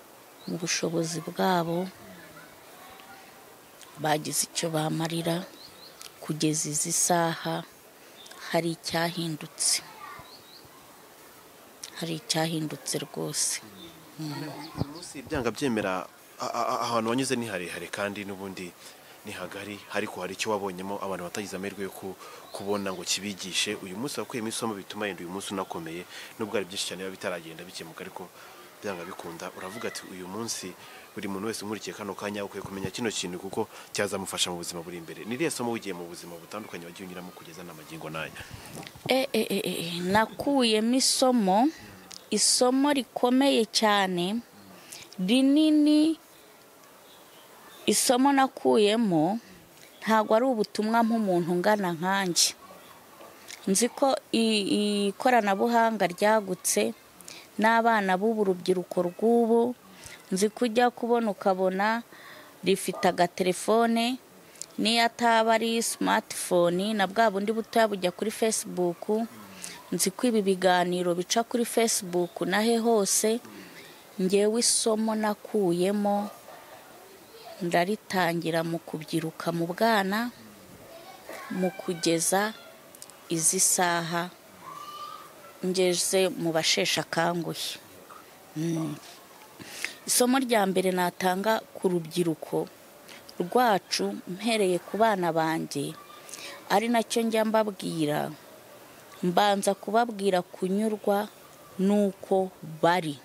mu bushobozi bwabo bagize icyo bamarira kugeza izi saha hari icyahindutse hari icyahindutse rwose uyu munsi byanga byemera a- a- a- ahantu wanyuze ni harehare kandi n'ubundi ni hagari ariko hari icyo wabonyemo abantu batagize amahirwe yo ku- kubona ngo kibigishe uyu munsi wakuyemo isomo bituma yenda uyu munsi unakomeye nubwo hari byinshi cyane biba bitaragenda bikemuka ariko byanga bikunda uravuga ati uyu munsi buri muntu wese umurikiye kano kanya ukwiye kumenya kino kintu kuko cyazamufasha mu buzima buri imbere ni iriya somo wigiye mu buzima butandukanye wagiye unyuramo kugeza n'amagingo n'aya e, e, e, e, nakuyemo isomo isomo rikomeye cyane rinini isomo nakuyemo ntabwo ari ubutumwa nk'umuntu ungana nkanjye nzi ko i- ikoranabuhanga ryagutse n'abana b'ubu rubyiruko rw'ubu nzi ko ujya kubona ukabona rifite agatelefone n'iyo ataba ari simatifoni na bwa bundi butoya bujya kuri fesibuku nzi ko ibi biganiro bica kuri fesibuku nahe hose ngewe isomo nakuyemo ndaritangira mu kubyiruka mu bwana mu kugeza izi saha ngeze mu basheshe akanguhe Mm. isomo rya mbere natanga ku rubyiruko rwacu mpereye ku bana banjye ari nacyo njya mbabwira mbanza kubabwira kunyurwa n'uko bari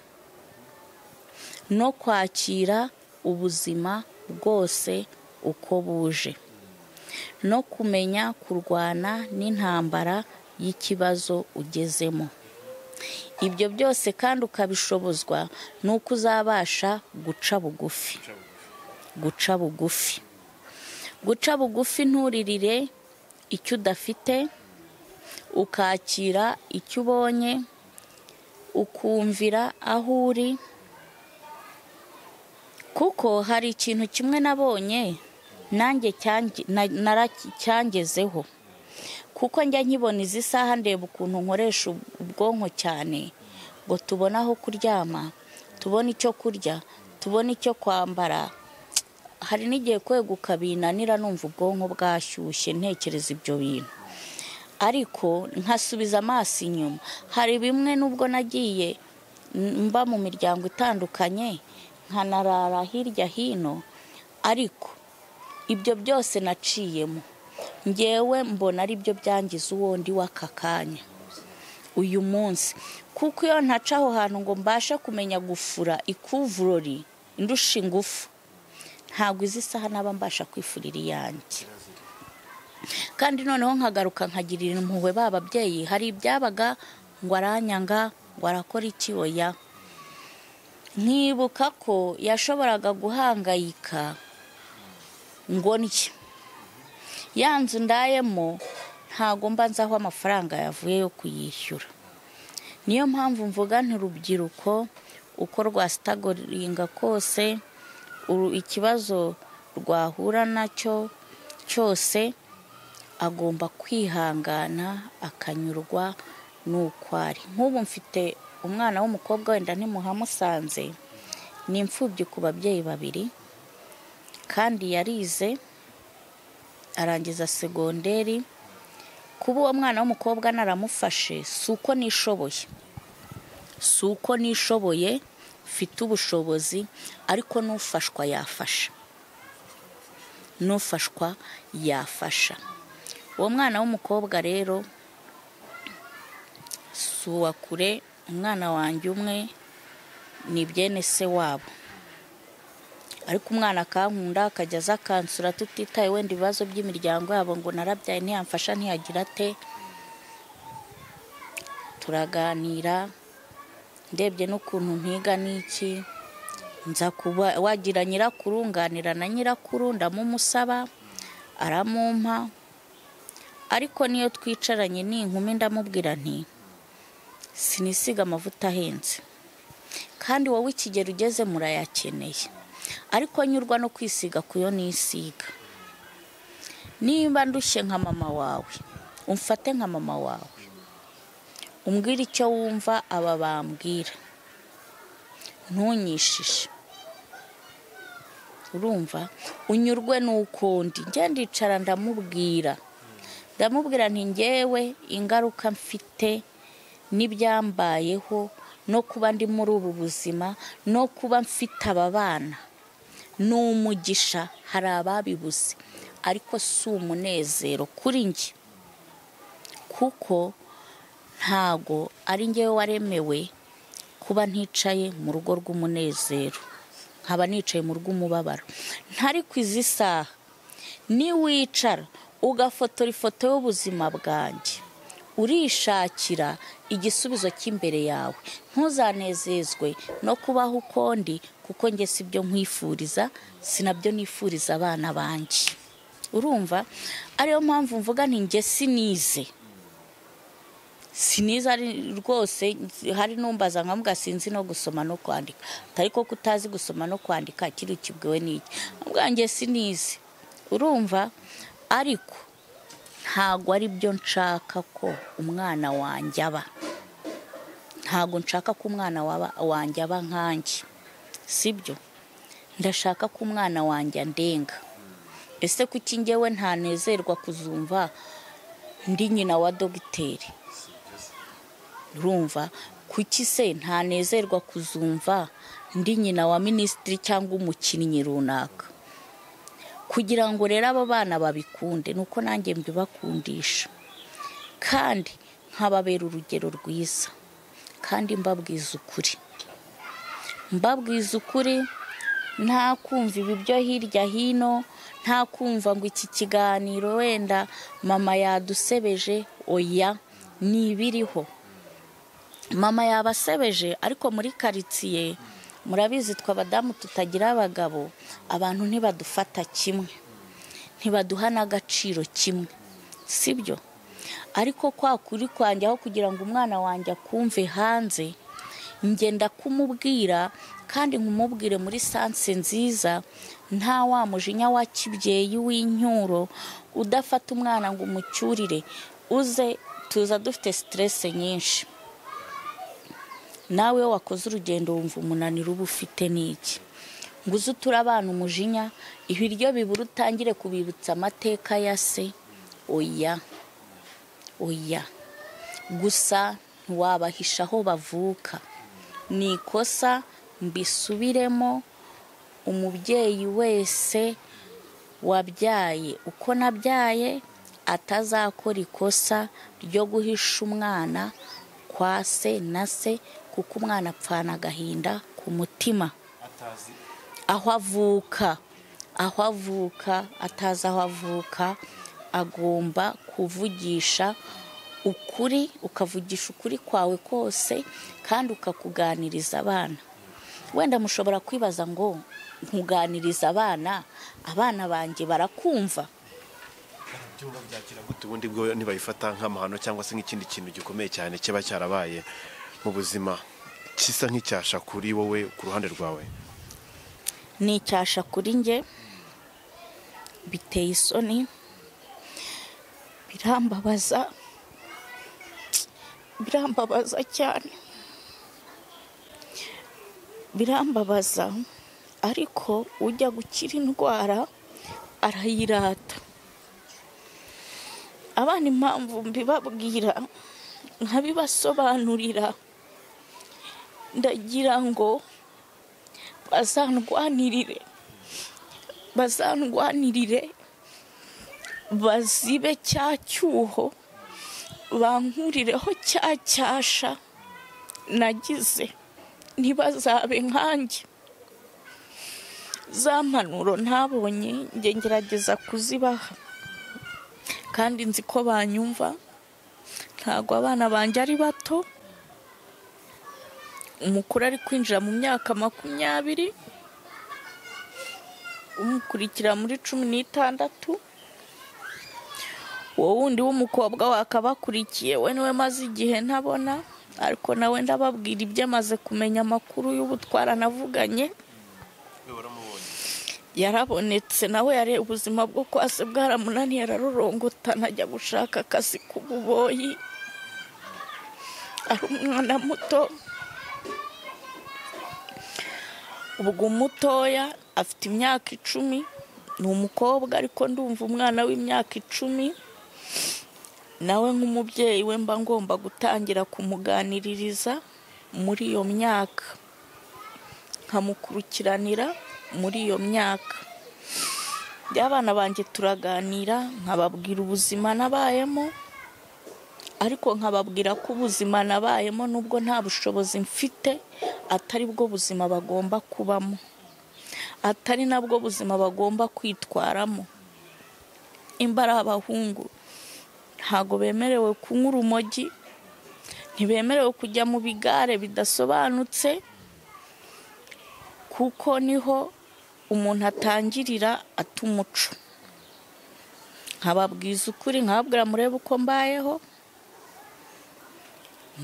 no kwakira ubuzima bwose uko buje no kumenya kurwana n'intambara y'ikibazo ugezemo ibyo byose kandi ukabishobozwa ni uko uzabasha guca bugufi guca bugufi guca bugufi nturirire icyo udafite ukakira icyo ubonye ukumvira aho uri kuko hari ikintu kimwe nabonye nanjye cyange- na- naraki- cyangezeho kuko njya nkibona izi saha ndeba ukuntu nkoresha ubwonko cyane ngo tubone aho kuryama tubone icyo kurya tubone icyo kwambara hari n'igihe kweguka binanira numva ubwonko bwashyushye ntekereza ibyo bintu ariko nkasubiza amaso inyuma hari bimwe nubwo nagiye mba mu miryango itandukanye nkanarara hirya hino ariko ibyo byose naciyemo ngewe mbona ari byo byangiza uwo ndi w'aka kanya uyu munsi kuko iyo ntaca aho hantu ngo mbashe kumenya gufura ikuvurori indusha ingufu ntabwo izi saha naba mbasha kwifurira iyanjye kandi noneho nkagaruka nkagirira impuhwe ba babyeyi hari ibyabaga ngo aranyanga ngo arakora iki oya nkibuka ko yashoboraga guhangayika ngo ndye ya nzu ndayemo ntago mba nzi aho amafaranga yavuye yo kuyishyura niyo mpamvu mvuga nti urubyiruko uko rwasitagoringa kose uru- ikibazo rwahura nacyo cyose agomba kwihangana akanyurwa n'uko ari nk'ubu mfite umwana w'umukobwa wenda ntimuhamusanze ni imfubyi ku babyeyi babiri kandi yarize arangiza segonderi kuba uwo mwana w'umukobwa naramufashe si uko nishoboye si uko nishoboye mfite ubushobozi ariko n'ufashwa yafasha n'ufashwa yafasha uwo mwana w'umukobwa rero si uwa kure umwana wanjye umwe ni byene se wabo ariko umwana akankunda akajya aza akansura tutitaye wenda ibibazo by'imiryango yabo ngo narabyaye ntiyamfasha ntiyagira ate turaganira ndebye n'ukuntu mpiga n'iki nza kuba wagira nyirakuru nganira na nyirakuru ndamumusaba aramumpa ariko niyo twicaranye ni inkumi ndamubwira nti sinisiga amavuta ahenze kandi wowe ikigero ugeze murayakeneye ariko nyurwa no kwisiga ku yo nisiga niba ndushye nka mama wawe umfate nka mama wawe umbwire icyo wumva aba bambwira ntunyishishe urumva unyurwe n'ukundi njye ndicara ndamubwira ndamubwira nti ngewe ingaruka mfite n'ibyambayeho no kuba ndi muri ubu buzima no kuba mfite aba bana ni umugisha hari ababibuze ariko si umunezero kuri njye kuko ntago ari ngewe waremewe kuba nticaye mu rugo rw'umunezero nkaba nicaye mu rw'umubabaro ntari ku izi saha niwicara ugafotora ifoto y'ubuzima bwanjye urishakira igisubizo cy'imbere yawe ntuzanezezwe no kubaho ukundi kuko njye si byo nkwifuriza si nabyo nifuriza abana banjye urumva ariyo mpamvu mvuga nti njye sinize siniza ari rwose hari n'umbaza nkamuga sinzi no gusoma no kwandika ariko ko utazi gusoma no kwandika kiri ukibwiwe n'iki ubwanjye sinizi urumva ariko ntabwo ari byo nshaka ko umwana wanjye aba ntabwo nshaka ko umwana wanjye aba nkanjye si byo ndashaka ko umwana wanjye andenga ese kuki njyewe ntanezerwa kuzumva ndi nyina wa dogiteri urumva kuki se ntanezerwa kuzumva ndi nyina wa minisitiri cyangwa umukinnyi runaka kugira ngo rero aba bana babikunde ni uko nanjye mbibakundisha kandi nkababera urugero rwiza kandi mbabwiza ukuri mbabwiza ukuri nta kumva ibi byo hirya hino nta kumva ngo iki kiganiro wenda mama yadusebeje oya ni ibiriho mama yabasebeje ariko muri karitsiye murabizi twe abadamu tutagira abagabo abantu ntibadufata kimwe ntibaduha n'agaciro kimwe si byo ariko kwa kuri kwanjye aho kugira ngo umwana wanjye akumve hanze ngenda kumubwira kandi nkumubwire muri sanse nziza nta wa mujinya wa kibyeyi w'inyuro udafata umwana ngo umucyurire uze tuza dufite siterese nyinshi nawe wakoze urugendo wumva umunaniro uba ufite n'iki ngo uze uture abana umujinya ibiryo bibura utangire kubibutsa amateka ya se oya oya gusa ntiwabahisha aho bavuka ni ikosa mbisubiremo umubyeyi wese wabyaye uko nabyaye atazakora ikosa ryo guhisha umwana kwa se na se kuko umwana apfana agahinda ku mutima aho avuka aho avuka atazi aho avuka agomba kuvugisha ukuri ukavugisha ukuri kwawe kose kandi ukakuganiriza abana wenda mushobora kwibaza ngo nkuganiriza abana abana banjye barakumva ubundi bwo ntibayifata nk'amahano cyangwa se nk'ikindi kintu gikomeye cyane kiba cyarabaye mu buzima gisa nk'icyasha kuri wowe ku ruhande rwawe ni icyasha kuri njye biteye isoni birambabaza birambabaza cyane birambabaza ariko ujya gukira indwara arayirata abana impamvu mbibabwira nkabibasobanurira ndagira ngo bazandwanirire bazandwanirire bazibe cya cyuho bankurireho cya cyasha nagize ntibazabe nkanjye za mpanuro ntabonye njye ngerageza kuzibaha kandi nzi ko banyumva ntabwo abana banjye ari bato umukuru ari kwinjira mu myaka makumyabiri umukurikira muri cumi n'itandatu uwo wundi w'umukobwa wakabakurikiye we niwe maze igihe ntabona ariko nawe ndababwira ibyo amaze kumenya amakuru y'ubutwara navuganye yarabonetse nawe yareba ubuzima bwo kwasi bwaramunaniye ararurongotana ajya gushaka akazi k'ububoyi ari umwana muto ubwo umutoya afite imyaka icumi ni umukobwa ariko ndumva umwana w'imyaka icumi nawe nk'umubyeyi we mba ngomba gutangira kumuganiririza muri iyo myaka nkamukurikiranira muri iyo myaka abana banjye turaganira nkababwira ubuzima nabayemo ariko nkababwira ko ubuzima nabayemo nubwo nta bushobozi mfite atari bwo buzima bagomba kubamo atari nabwo buzima bagomba kwitwaramo imbara abahungu ntabwo bemerewe kunywa urumogi ntibemerewe kujya mu bigare bidasobanutse kuko niho umuntu atangirira atumuco nkababwiza ukuri nkababwira murebe uko mbayeho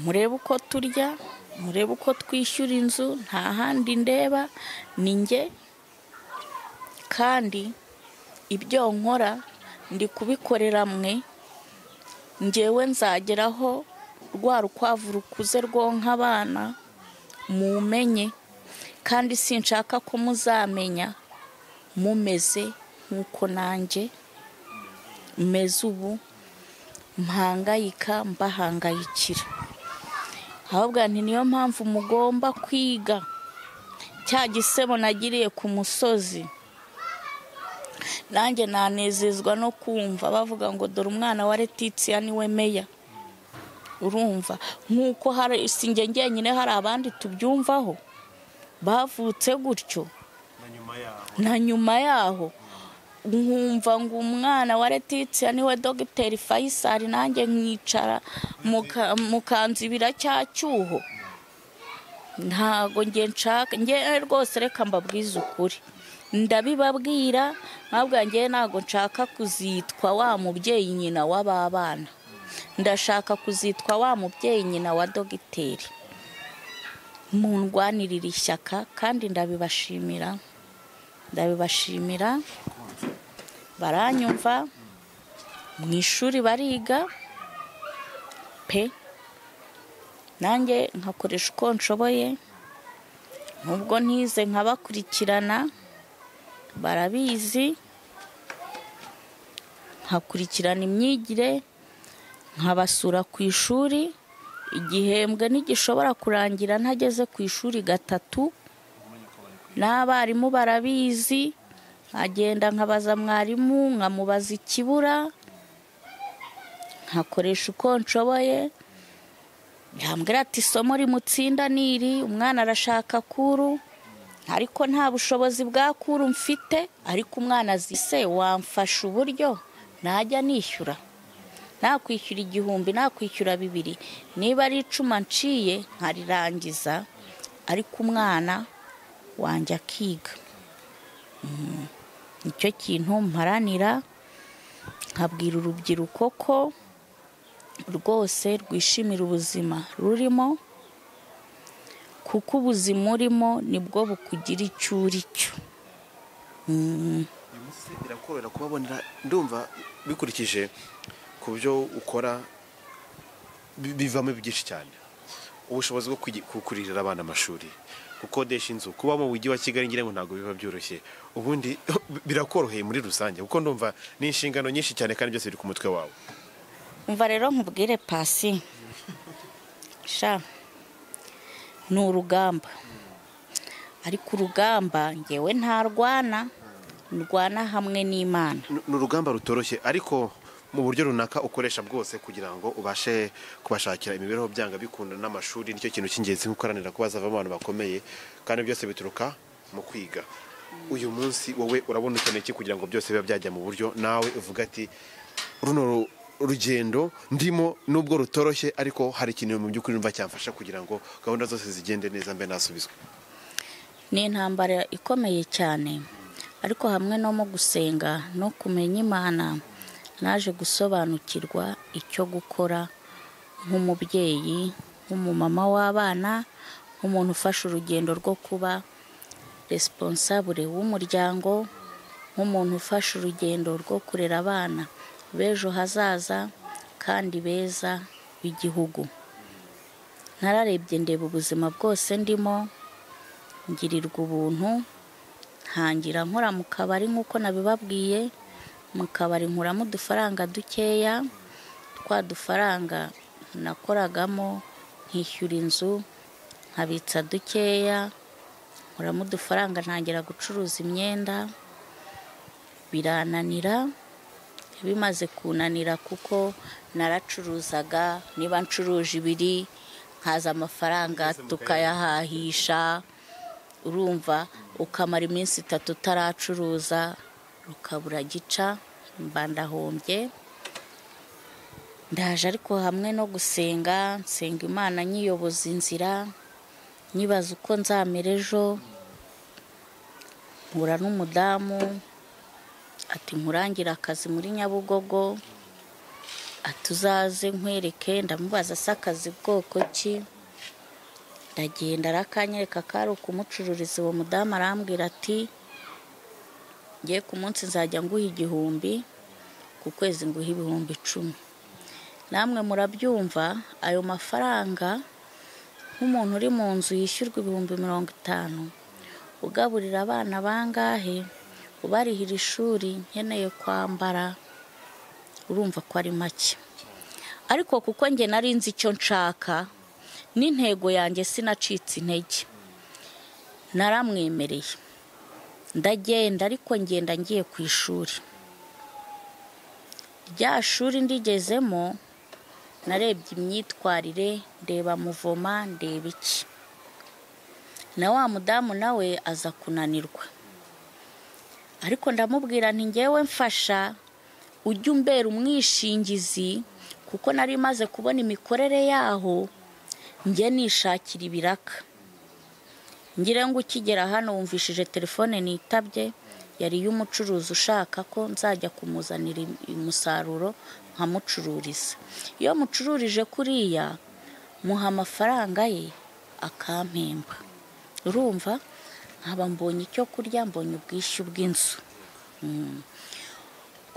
murebe uko turya murebe uko twishyura inzu nta handi ndeba ni njye kandi ibyo nkora ndi kubikorera mwe ngewe nzageraho rwa rukwavu rukuze rwonka abana mumenye kandi sinshaka ko muzamenya mumeze nk'uko nanjye meze ubu mpangayika mbahangayikira ahubwo nti niyo mpamvu mugomba kwiga cya gisebo nagiriye ku musozi nanjye nanezezwa no kumva bavuga ngo dore umwana wa Letitia niwe meya urumva nk'uko hari sinjye njyenyine hari abandi tubyumvaho bavutse gutyo na nyuma yaho nkumva ngo umwana wa Letitia niwe dogiteri fayisari nanjye nkicara muka- mukanzibira cya cyuho ntago nge nshaka nge rwose reka mbabwize ukuri ndabibabwira ntabwo ngewe ntabwo nshaka kuzitwa wa mubyeyi nyina w'ababana ndashaka kuzitwa wa mubyeyi nyina wa dogiteri mundwanirira ishyaka kandi ndabibashimira ndabibashimira baranyumva mu ishuri bariga pe nanjye nkakoresha uko nshoboye nubwo ntize nkabakurikirana barabizi nkakurikirana imyigire nkabasura ku ishuri igihembwe ntigishobora kurangira ntageze ku ishuri gatatu n'abarimu barabizi nkagenda nkabaza mwarimu nkamubaza ikibura nkakoresha uko nshoboye yambwira ati isomo rimutsinda ni iri umwana arashaka kuru ariko nta bushobozi bwa kuru mfite ariko umwana azi se wamfasha uburyo najya nishyura nakwishyura igihumbi nakwishyura bibiri niba ari icuma nciye nkarirangiza ariko umwana wanjye akiga Mm. nicyo kintu mparanira nkabwira urubyiruko ko rwose rwishimira ubuzima rurimo kuko ubuzima urimo nibwo bukugira icyo uri cyo Mm. uyu munsi birakorohera kubabonera ndumva bikurikije ku byo ukora bi- bivamo byinshi cyane ubushobozi bwo kwigi- kukurira abana amashuri gukodesha inzu kuba mu mujyi wa kigali ngira ngo ntabwo biba byoroshye ubundi birakoroheye muri rusange kuko ndumva ni inshingano nyinshi cyane kandi byose biri ku mutwe wawe umva rero nkubwire pasi sha ni urugamba ariko urugamba ngewe ntarwana ndwana hamwe n'imana Ni- ni urugamba rutoroshye ariko mu buryo runaka ukoresha bwose kugira ngo ubashe kubashakira imibereho byanga bikunda n'amashuri nicyo kintu cy'ingenzi nk'ukoranira kuba bazavamo abantu bakomeye kandi byose bituruka mu kwiga uyu munsi wowe urabona ukeneye iki kugira ngo byose bibe byajya mu buryo nawe uvuga ati runo ru- rugendo ndimo nubwo rutoroshye ariko hari ikintu mu by'ukuri numva cyamfasha kugira ngo gahunda zose zigende neza mbe nasubizwe ni intambara ikomeye cyane ariko hamwe no mu gusenga no kumenya imana naje gusobanukirwa icyo gukora nk'umubyeyi nk'umumama w'abana nk'umuntu ufashe urugendo rwo kuba responsable w'umuryango nk'umuntu ufashe urugendo rwo kurera abana b'ejo hazaza kandi beza b'igihugu nararebye ndeba ubuzima bwose ndimo ngirirwa ubuntu ntangira nkora mu kabari nk'uko nabibabwiye mu kabari nkuramo udufaranga dukeya twa dufaranga nakoragamo nkishyura inzu nkabitsa dukeya nkuramo udufaranga ntangira gucuruza imyenda birananira bimaze kunanira kuko naracuruzaga niba ncuruje ibiri nkaza amafaranga tukayahahisha urumva ukamara iminsi itatu utaracuruza rukabura gica mba ndahombye ndaje ariko hamwe no gusenga nsenga imana nyiyoboza inzira nyibaza uko nzamera ejo mpura n'umudamu ati nkurangira akazi muri nyabugogo ati uzaze nkwereke ndamubaza se akazi bwoko ki ndagenda arakanyereka ko ari ukumucururiza uwo mudamu arambwira ati ngiye ku munsi nzajya nguha igihumbi ku kwezi nguha ibihumbi icumi namwe murabyumva ayo mafaranga nk'umuntu uri mu nzu yishyurwa ibihumbi mirongo itanu ugaburira abana bangahe ubarihira ishuri nkeneye kwambara urumva ko ari make ariko kuko njye nari nzi icyo nshaka n'intego yanjye sinacitse intege naramwemereye ndagenda ariko ngenda ngiye ku ishuri rya shuri ndigezemo narebye imyitwarire ndeba muvoma ndeba iki na wa mudamu nawe aza kunanirwa ariko ndamubwira nti ngewe mfasha ujye umbera umwishingizi kuko nari maze kubona imikorere yaho njye nishakira ibiraka ngira ngo ukigera hano wumvishije telefone nitabye yari iy'umucuruzi ushaka ko nzajya kumuzanira umusaruro nkamucururiza iyo mucururije kuriya muha amafaranga ye akampemba urumva nkaba mbonye icyo kurya mbonye ubwishyu bw'inzu Mm.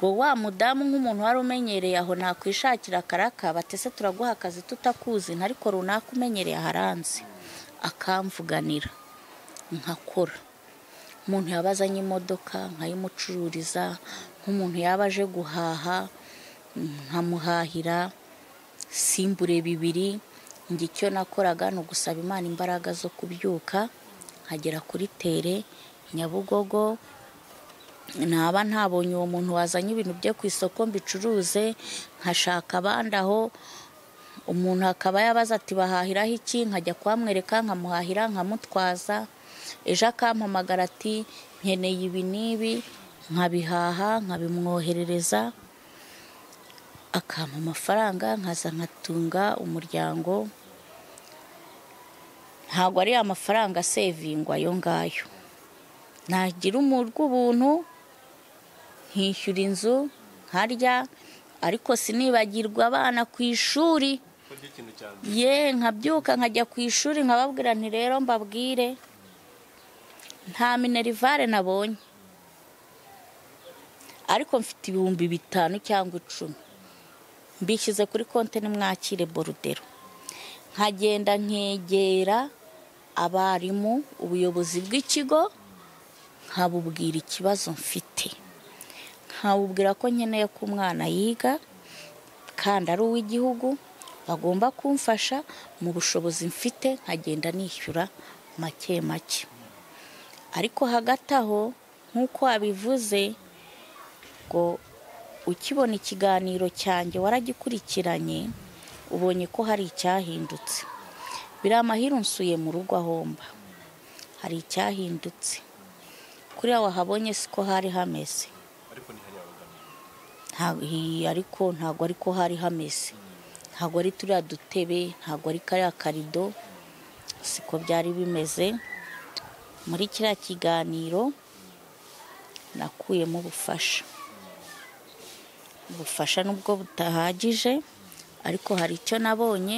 ubwo wa mudamu nk'umuntu wari umenyereye aho nakwishakira akaraka batese turaguha akazi tutakuzi ariko runaka umenyereye aharanze akamvuganira nkakora umuntu yaba azanye imodoka nkayimucururiza nk'umuntu yaba aje guhaha nkamuhahira simbure bibiri njye icyo nakoraga ni ugusaba imana imbaraga zo kubyuka nkagera kuri tere nyabugogo naba ntabonye uwo muntu wazanye ibintu bye ku isoko mbicuruze nkashaka abandi aho umuntu akaba yabaza ati bahahiraho iki nkajya kuhamwereka nkamuhahira nkamutwaza ejo akampamagara ati nkeneye ibi n'ibi nkabihaha nkabimwoherereza akampa amafaranga nkaza nkatunga umuryango ntabwo ari amafaranga asevingwa ayo ngayo nagira rw'ubuntu nkishyura inzu nkarya ariko sinibagirwa abana ku ishuri ye nkabyuka nkajya ku ishuri nkababwira nti rero mbabwire nta minerivare nabonye ariko mfite ibihumbi bitanu cyangwa icumi mbishyize kuri konti nimwakire borudero nkagenda nkegera abarimu ubuyobozi bw'ikigo nkabubwira ikibazo mfite nkabubwira ko nkeneye ko umwana yiga kandi ari uw'igihugu bagomba kumfasha mu bushobozi mfite nkagenda nishyura make make ariko hagati aho nk'uko wabivuze ngo ukibona ikiganiro cyanjye waragikurikiranye ubonye ko hari icyahindutse biri amahirwe unsuye mu rugo ahomba hari icyahindutse kuriya wahabonye siko hari hameze Nta- hi- ariko ntabwo ariko hari hameze ntabwo ari turiya dutebe ntabwo ari kariya karido siko byari bimeze muri kiriya kiganiro nakuyemo ubufasha ubufasha nubwo butahagije ariko hari icyo nabonye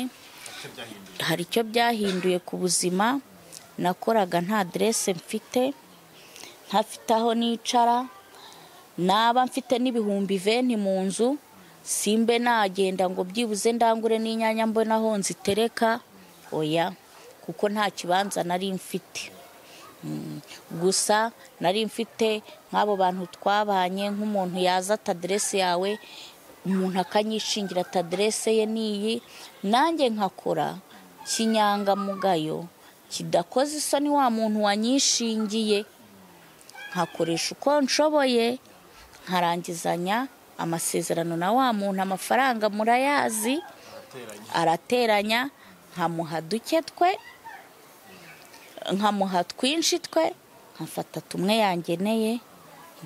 hari icyo byahinduye ku buzima nakoraga nta derese mfite ntafite aho nicara naba mfite n'ibihumbi venti mu nzu simbe nagenda ngo byibuze ndangure n'inyanya mbona aho nzitereka oya kuko nta kibanza nari mfite Mm. gusa nari mfite nk'abo bantu twabanye nk'umuntu yaza ataderese yawe umuntu akanyishingira ataderese ye n'iyi nanjye nkakora kinyangamugayo kidakoze isoni wa muntu wanyishingiye nkakoresha uko nshoboye nkarangizanya amasezerano na wa muntu amafaranga murayazi arateranya nkamuha duke twe nkamuha twinshi twe nkafata tumwe yangeneye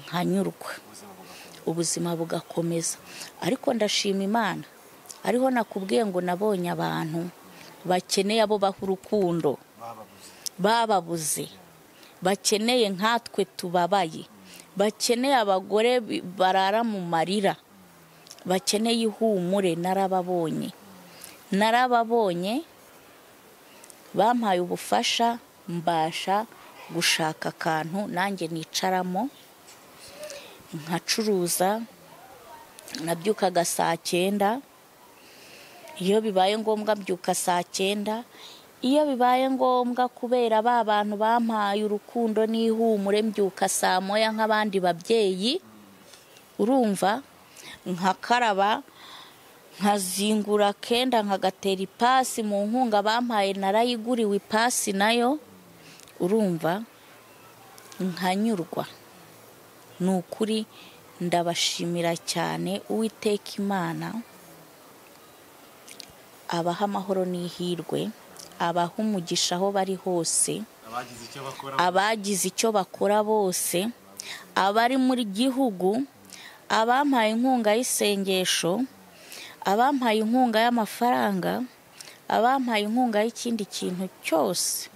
nkanyurwa ubuzima bugakomeza ariko ndashima imana ariho nakubwiye ngo nabonye abantu bakeneye abo baha urukundo bababuze bakeneye nkatwe tubabaye bakeneye abagore bi- barara mu marira bakeneye ihumure narababonye narababonye bampaye ubufasha mbasha gushaka akantu nanjye nicaramo nkacuruza nabyukaga saa cyenda iyo bibaye ngombwa mbyuka saa cyenda iyo bibaye ngombwa kubera ba bantu bampaye urukundo n'ihumure mbyuka saa moya nk'abandi babyeyi urumva nkakaraba nkazingura kenda nkagatera ipasi mu nkunga bampaye narayiguriwe ipasi nayo urumva nkanyurwa ni ukuri ndabashimira cyane uwiteka imana abaha amahoro n'ihirwe abaha umugisha aho bari hose abagize icyo bakora bose abari muri gihugu abampaye inkunga y'isengesho abampaye inkunga y'amafaranga abampaye inkunga y'ikindi kintu cyose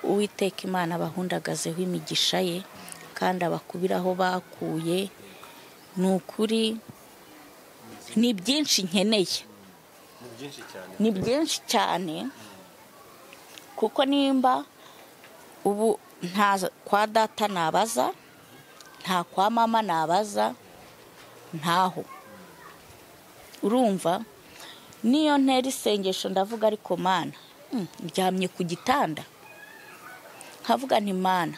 uwiteka imana abahundagazeho imigisha ye kandi abakubiraho bakuye ni ukuri ni byinshi nkeneye ni byinshi cyane kuko nimba ubu nta kwa data nabaza nta kwa mama nabaza ntaho urumva niyo ntera isengesho ndavuga ariko mana mm, ndyamye ku gitanda nkavuga nti mana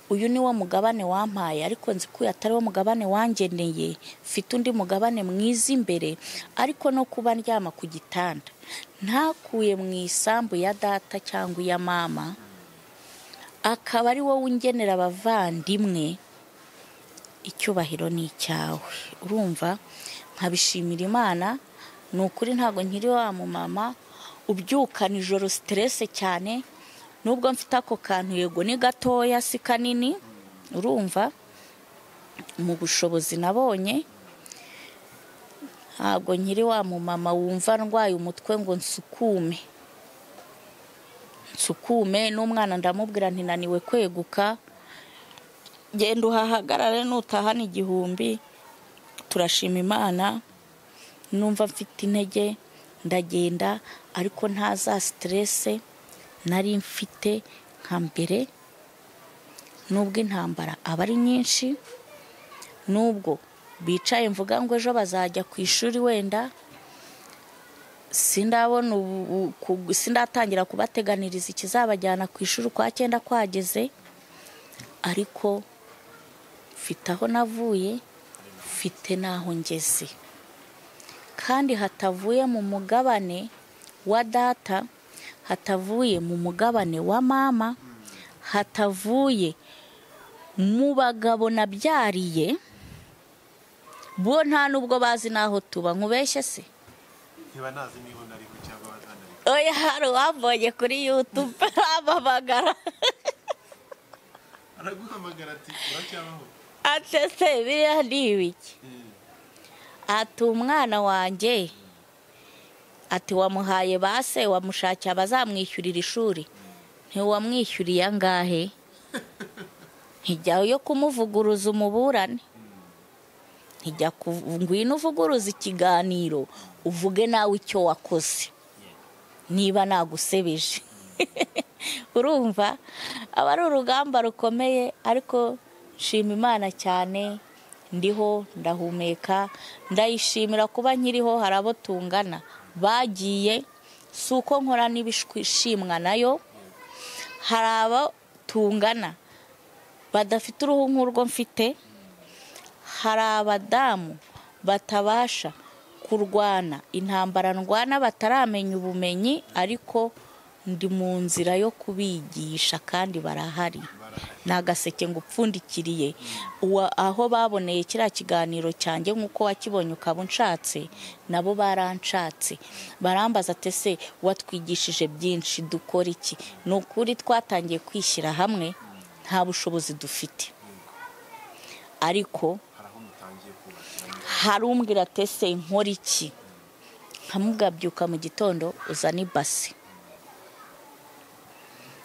uyu ni wo mugabane wampaye ariko nzi ko uyu atari wo mugabane wangeneye mfite undi mugabane mwiza imbere ariko no kuba ndyama ku gitanda ntakuye mu isambu ya data cyangwa iya mama akaba ari wowe ungenera abavandimwe icyubahiro ni icyawe urumva nkabishimira imana ni ukuri ntabwo nkiri wa mumama ubyukana ijoro siterese cyane nubwo mfite ako kantu yego ni gatoya si kanini urumva mu bushobozi nabonye ntabwo nkiri wa mumama wumva ndwaye umutwe ngo nsukume nsukume n'umwana ndamubwira ntinaniwe kweguka genda uhahagarare nutahana igihumbi turashima imana numva mfite intege ndagenda ariko ntaza siterese nari mfite nka mbere nubwo intambara aba ari nyinshi nubwo bicaye mvuga ngo ejo bazajya ku ishuri wenda sindabona ubu- ku- sindatangira kubateganiriza ikizabajyana ku ishuri kwa cyenda kwageze ariko mfite aho navuye mfite n'aho ngeze kandi hatavuye mu mugabane wa data hatavuye mu mugabane wa mama hatavuye mu bagabo nabyariye bo nta n'ubwo bazi n'aho tuba nkubeshye se oya hari uwambonye kuri yutube ampamagara araguhamagara ati uracyabaho acese biriya ni ibiki ati umwana wanjye ati wamuhaye ba se wamushakiye abazamwishyurira ishuri ntiwamwishyuriye angahe ntijya yo kumuvuguruza umuburane ntijya ku- ngwino uvuguruza ikiganiro uvuge nawe icyo wakoze niba nagusebeje urumva aba ari urugamba rukomeye ariko nshima imana cyane ndiho ndahumeka ndayishimira kuba nkiriho hari abo tungana bagiye si uko nkora n'ibishimwa nayo hari abo tungana badafite uruhu nk'urwo mfite hari abadamu batabasha kurwana intambara ndwana bataramenya ubumenyi ariko ndi mu nzira yo kubigisha kandi barahari ni agaseke ngo upfundikiriye Uwa- aho baboneye kiriya kiganiro cyanjye nk'uko wakibonye ukaba unshatse nabo baranshatse barambaza ati ese watwigishije byinshi dukora iki ni ukuri twatangiye kwishyira hamwe nta bushobozi dufite ariko hari umbwira ati ese nkora iki nkamugabyuka mu gitondo uzana ibasi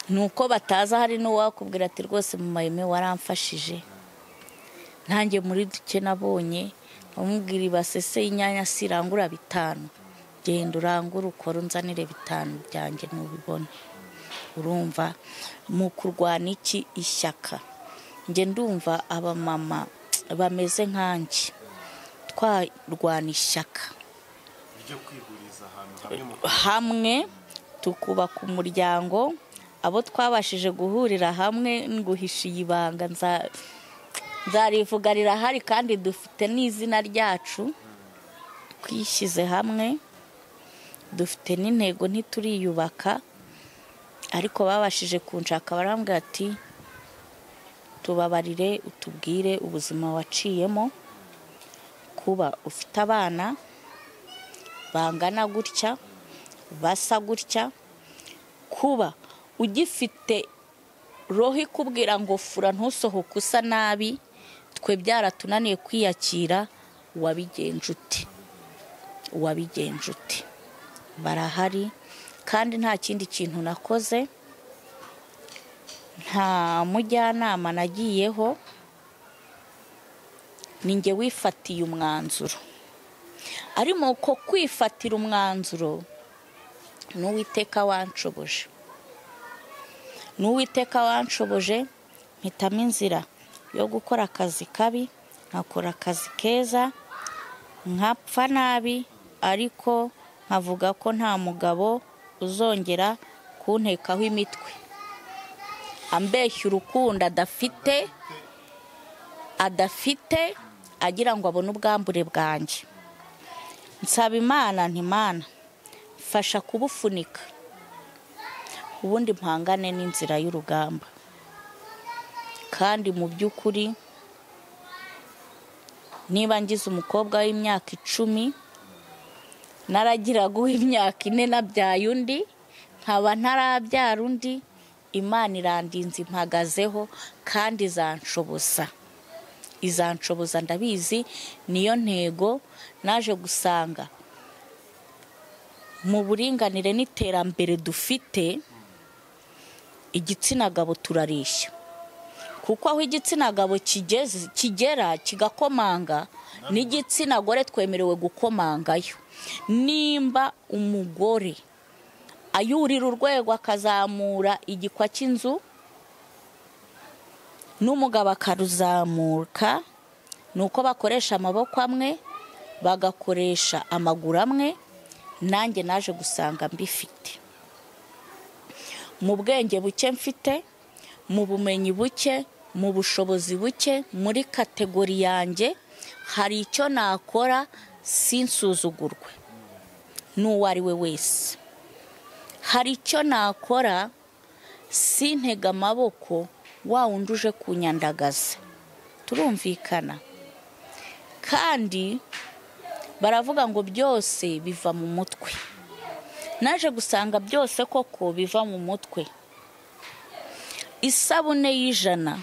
ni uko bataza hari n'uwakubwira ati rwose mu mayime waramfashije nanjye muri duke nabonye amubwira ibasese y'inyanya sirangura bitanu genda urangure ukore unzanire bitanu byanjye ntubibone urumva mu kurwana iki ishyaka njye ndumva abamama bameze nkanjye twarwana ishyaka ryo kwihuriza ahantu hamwe mu hamwe tukubaka umuryango abo twabashije guhurira hamwe nguhisha iyi banga nza- nzarivuga rirahari kandi dufite n'izina ryacu twishyize hamwe dufite n'intego ntituriyubaka ariko babashije kunshaka barambwira ati tubabarire utubwire ubuzima waciyemo kuba ufite abana bangana gutya basa gutya kuba ugifite roho ikubwira ngo fura ntusohoke usa nabi twe byaratunaniye kwiyakira wabigenje ute wabigenje ute barahari kandi nta kindi kintu nakoze nta mujyanama nagiyeho ni njye wifatiye umwanzuro arimo ko kwifatira umwanzuro n'uwiteka wanshoboje n'uwiteka wanshoboje mpitamo inzira yo gukora akazi kabi nkakora akazi keza nkapfa nabi ariko nkavuga ko nta mugabo uzongera kuntekaho imitwe ambeshya urukundo adafite adafite agira ngo abone ubwambure bwanjye nsaba imana ntimana fasha kubufunika ubundi mpangane n'inzira y'urugamba kandi mu by'ukuri niba ngize umukobwa w'imyaka icumi naragiraga uw'imyaka ine nabyaye undi nkaba ntarabyara undi imana irandinze impagazeho kandi izanshoboza izanshoboza ndabizi niyo ntego naje gusanga mu buringanire n'iterambere dufite igitsina gabo turareshya kuko aho igitsina gabo kigeze kigera kigakomanga n'igitsina gore twemerewe gukomangayo nimba umugore ayurira urwego akazamura igikwa cy'inzu n'umugabo akaruzamuka ni uko bakoresha amaboko amwe bagakoresha amaguru amwe nanjye naje gusanga mbifite mu bwenge buke mfite mu bumenyi buke mu bushobozi buke muri kategori yanjye hari icyo nakora sinsuzugurwe n'uwo ari we wese hari icyo nakora sintege amaboko wa wundi uje kunyandagaza turumvikana kandi baravuga ngo byose biva mu mutwe naje gusanga byose koko biva mu mutwe isabune y'ijana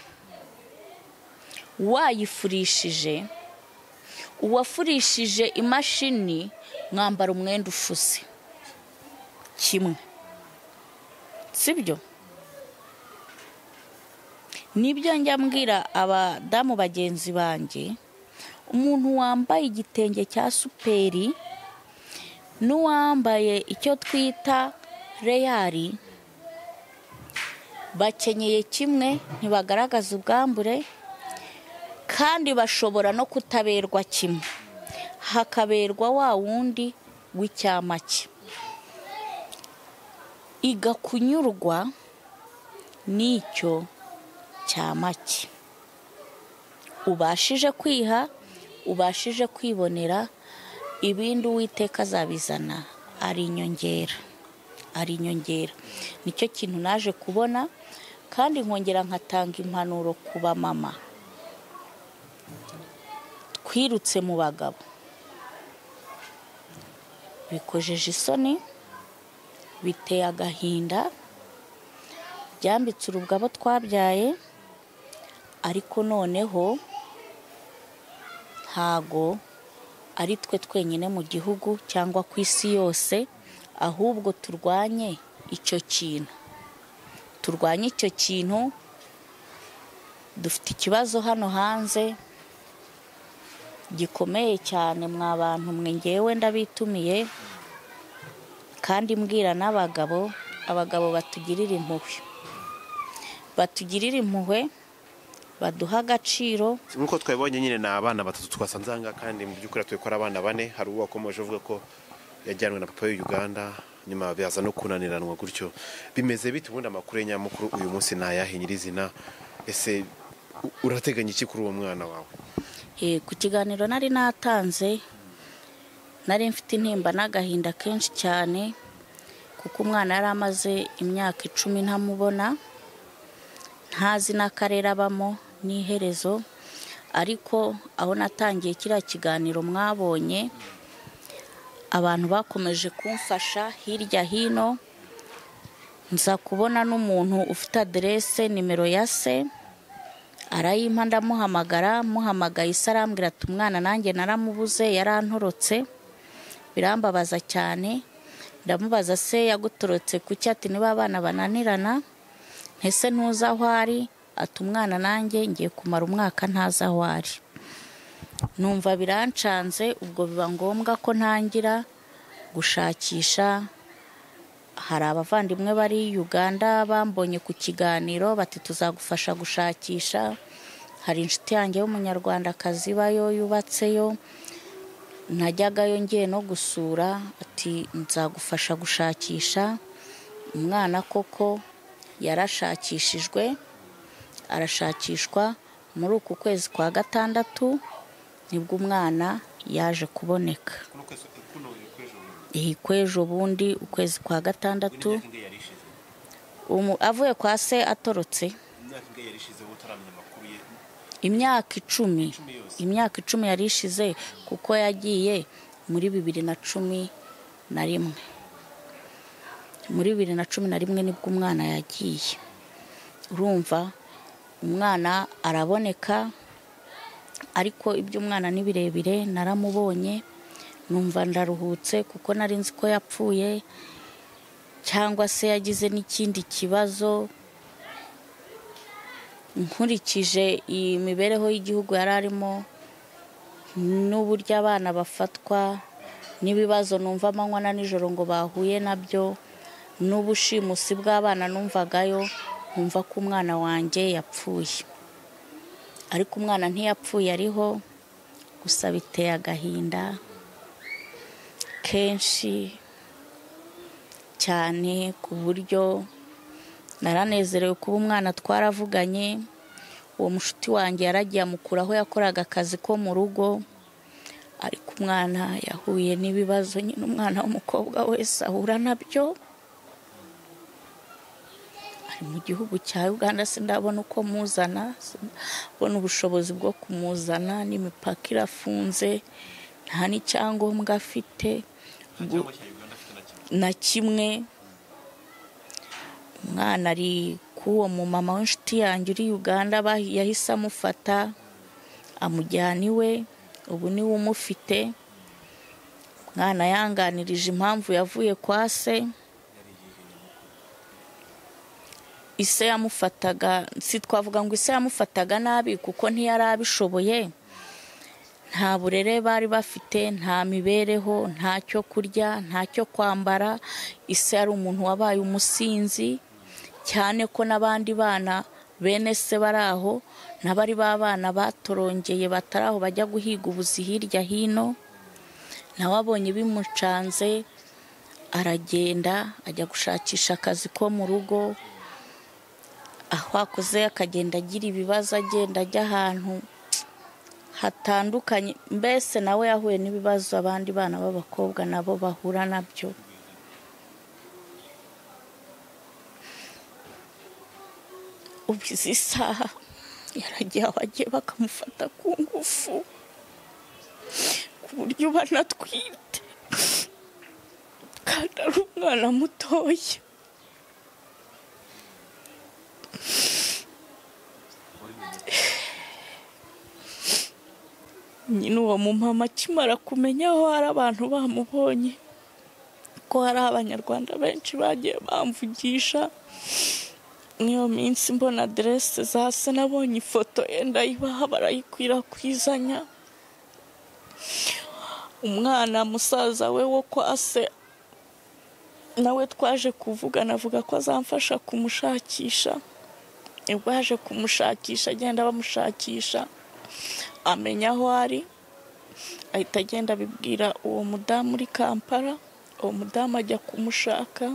wayifurishije uwafurishije imashini mwambara umwenda ufuse kimwe sibyo nibyo njya mbwira abadamu bagenzi banjye umuntu wambaye igitenge cya superi n'uwambaye icyo twita reyari bakenyeye kimwe ntibagaragaza ubwambure kandi bashobora no kutaberwa kimwe hakaberwa wa wundi w'icyamake igakunyurwa n'icyo cyamake ubashije kwiha ubashije kwibonera ibindi uwiteka azabizana ari inyongera ari inyongera nicyo kintu naje kubona kandi nkongera nkatanga impanuro ku bamama twirutse mu bagabo bikojeje isoni biteye agahinda byambitse urugabo twabyaye ariko noneho ntago ari twe twenyine mu gihugu cyangwa ku isi yose ahubwo turwanye icyo kintu turwanye icyo kintu dufite ikibazo hano hanze gikomeye cyane mwa bantu mwe ngewe ndabitumiye kandi mbwira n'abagabo abagabo batugirira impuhwe batugirira impuhwe baduha agaciro nk'uko twabibonye nyine ni abana batatu twasanze aha ngaha kandi mu by'ukuri tubikora abana bane hari uwo wakomeje uvuga ko yajyanwe na papa w'Uganda nyuma bihaza no kunaniranwa gutyo bimeze bite ubundi amakuru ya nyamukuru uyu munsi ni ayahe nyirizina ese u- urateganya iki kuri uwo mwana wawe Eh, ku kiganiro nari natanze nari mfite intimba n'agahinda kenshi cyane kuko umwana yari amaze imyaka icumi ntamubona ntazi n'akarere abamo n'iherezo ariko aho natangiye kiriya kiganiro mwabonye abantu bakomeje kumfasha hirya hino nza kubona n'umuntu ufite aderese nimero ya se arayimpa ndamuhamagara muhamagaye isa arambwira ati umwana nanjye naramubuze yarantorotse birambabaza cyane ndamubaza se yagutorotse kuki ati niba abana bananirana ntese ntuzi aho ari ati umwana nanjye ngiye kumara umwaka ntazi aho ari numva birancanze ubwo biba ngombwa ko ntangira gushakisha hari abavandimwe bari Uganda bambonye ku kiganiro bati tuzagufasha gushakisha hari inshuti yanjye y'umunyarwandakazi ibayo yubatseyo najyagayo ngiye no gusura ati nzagufasha gushakisha umwana koko yarashakishijwe arashakishwa muri uku kwezi kwa gatandatu nibwo umwana yaje kuboneka iyi kw'ejo bundi ukwezi kwa gatandatu umu- avuye kwa se atorotse imyaka icumi imyaka icumi yari ishize kuko yagiye muri bibiri na cumi na rimwe muri bibiri na cumi na rimwe nibwo umwana yagiye urumva umwana araboneka ariko iby'umwana ni birebire naramubonye numva ndaruhutse kuko nari nzi ko yapfuye cyangwa se yagize n'ikindi kibazo nkurikije iyi mibereho y'igihugu yari arimo n'uburyo abana bafatwa n'ibibazo numva amanywa na nijoro ngo bahuye nabyo n'ubushimusi bw'abana numvagayo nkumva ko umwana wanjye yapfuye ariko umwana ntiyapfuye ariho gusa biteye agahinda kenshi cyane ku buryo naranezerewe kuba umwana twaravuganye uwo mushuti wanjye yaragiye amukuraho yakoraga akazi ko mu rugo ariko umwana yahuye n'ibibazo nyine umwana w'umukobwa wese ahura nabyo ari mu gihugu cya uganda sindabona uko muzana ndabona ubushobozi bwo kumuzana n'imipaka irafunze nta n'icyangombwa afite na kimwe umwana ari k'uwo mu mama w'inshuti yanjye uri uganda bahi- yahise amufata amujyana iwe ubu niwe umufite umwana yanganirije impamvu yavuye kwa se ise yamufataga si twavuga ngo ise yamufataga nabi kuko ntiyari abishoboye nta burere bari bafite nta mibereho nta cyo kurya nta cyo kwambara ise yari umuntu wabaye umusinzi cyane ko n'abandi bana bene se bari aho n'abari b'abana batorongeye batari aho bajya guhiga ubuzi hirya hino nawe abonye bimucanze aragenda ajya gushakisha akazi ko mu rugo aho akoze akagenda agira ibibazo agenda ajya ahantu hatandukanye mbese nawe yahuye n'ibibazo abandi bana b'abakobwa nabo bahura nabyo ubu izi saha yaragiye aho agiye bakamufata ku ngufu ku buryo banatwite kandi ari umwana mutoya nyine uwo mumama akimara kumenya aho hari abantu bamubonye ko hari abanyarwanda benshi bagiye bamvugisha n'iyo minsi mbona aderese za se nabonye ifoto ye ndayibaha barayikwirakwiza umwana musaza we wo kwa se nawe twaje kuvugana avuga ko azamfasha kumushakisha nibwo yaje kumushakisha agenda bamushakisha amenya aho ari ahita agenda abibwira uwo mudamu uri kampala uwo mudamu ajya kumushaka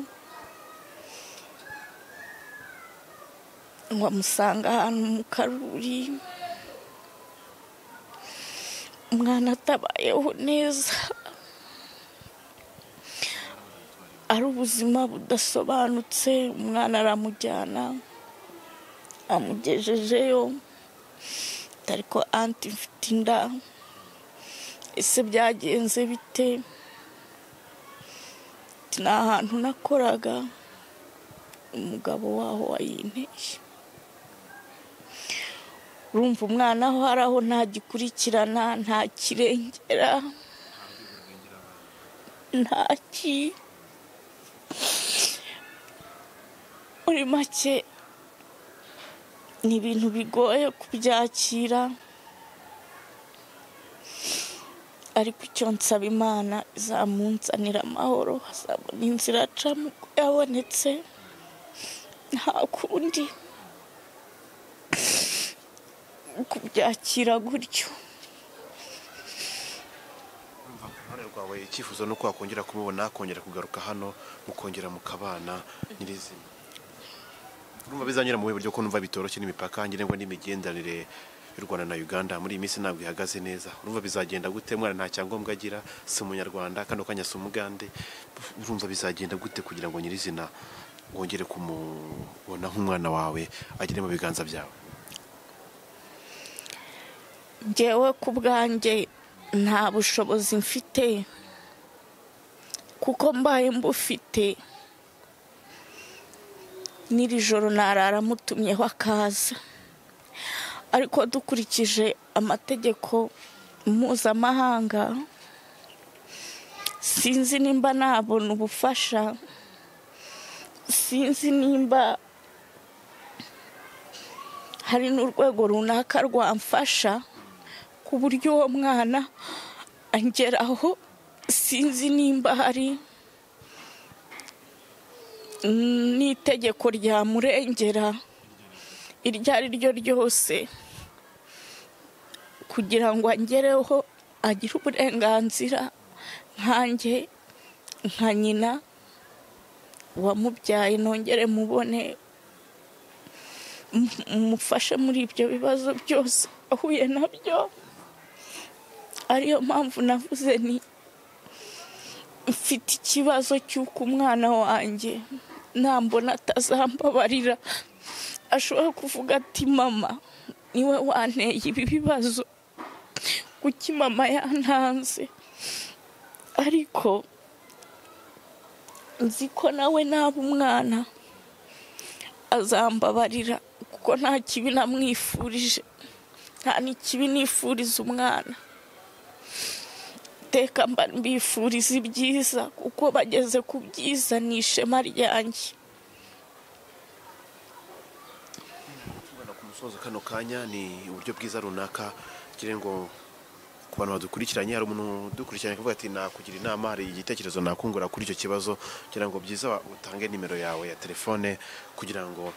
ngo amusanga ahantu mu karuri umwana atabayeho neza ari ubuzima budasobanutse umwana aramujyana amugejejeyo ariko anti mfite inda ese byagenze bite Ati, nta hantu nakoraga umugabo waho wayinteye urumva umwana aho ari aho ntagikurikirana nta kirengera ntaki muri make ni ibintu bigoye kubyakira ariko icyo nsaba imana izamunzanira amahoro hazabona inzira acamo ko yabonetse nta kundi kubyakira gutyo uruhare rwawe icyifuzo ni uko wakongera kumubona akongera kugaruka hano mukongera mukabana nyirizina urumva bizanyura mu buryo ko numva bitoroshye n'imipaka ngirango n'imigenderanire y'u rwanda na uganda muri iyi minsi ntabwo ihagaze neza urumva bizagenda gute umwana nta cyangombwa agira si umunyarwanda kano kanya si umugande urumva bizagenda gute kugira ngo nyirizina wongere kumubona nk'umwana wawe agere mu biganza byawe njyewe ku bwanjye nta bushobozi mfite kuko mbaye mbufite n'iri joro narara mutumyeho akaza ariko dukurikije amategeko mpuzamahanga sinzi nimba nabona ubufasha sinzi nimba hari n'urwego runaka rwamfasha ku buryo uwo mwana angeraho sinzi nimba hari n'itegeko ryamurengera iryo ari ryo ryose kugira ngo angereho agire uburenganzira nkanjye nka nyina wamubyaye nongere mubone mu- mumufashe muri ibyo bibazo byose ahuye nabyo ariyo mpamvu navuze ni mfite ikibazo cy'uko umwana wanjye nambona atazambabarira ashobora kuvuga ati mama niwe wanteye ibi bibazo kuki mama yantanze ariko nzi ko nawe naba umwana azambabarira kuko nta kibi namwifurije nta n'ikibi nifuriza umwana iteka mba mbifuriza ibyiza kuko bageze ku byiza ni ishema ryanjye Kubona ku musozo kano kanya ni uburyo bwiza runaka kugira ngo ku bantu badukurikiranye hari umuntu udukurikiranye akavuga ati nakugira inama hari igitekerezo nakungura kuri icyo kibazo kugira ngo byiza wa- utange nimero yawe ya telefone kugira ngo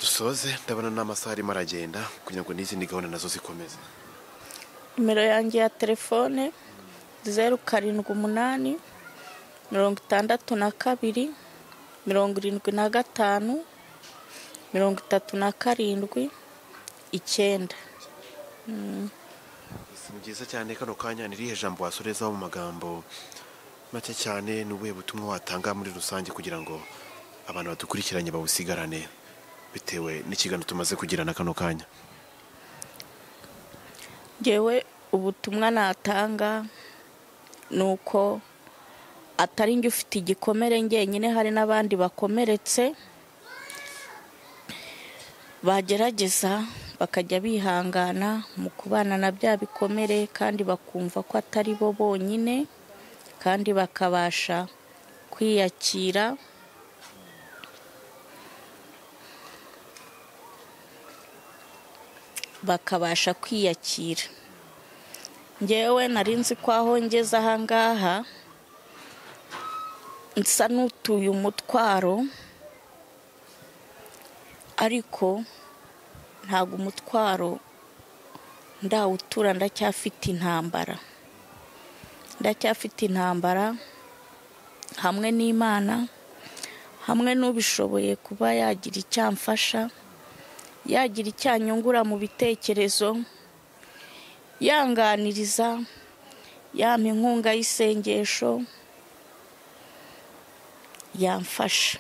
dusoze ndabona n'amasaha arimo aragenda kugira ngo n'izindi gahunda nazo zikomeze nimero yanjye ya telefone zeru karindwi umunani mirongo itandatu na kabiri mirongo irindwi na gatanu mirongo itatu na karindwi icyenda ni byiza cyane kano kanya ni irihe jambo wasorezaho mu magambo make cyane ni ubuhe butumwa watanga muri rusange kugira ngo abantu badukurikiranye bawusigarane bitewe n'ikiganiro tumaze kugirana kano kanya ngewe ubutumwa natanga ni uko atari njye ufite igikomere njyenyine hari n'abandi bakomeretse bagerageza bakajya bihangana mu kubana na bya bikomere kandi bakumva ko atari bo bonyine kandi bakabasha kwiyakira bakabasha kwiyakira ngewe nari nzi ko aho ngeze ahangaha nsa n'utuye umutwaro ariko ntabwo umutwaro ndawutura ndacyafite intambara ndacyafite intambara hamwe n'imana hamwe n'ubishoboye kuba yagira icyamfasha yagira icyanyungura mu bitekerezo yanganiriza yampa inkunga y'isengesho yamfasha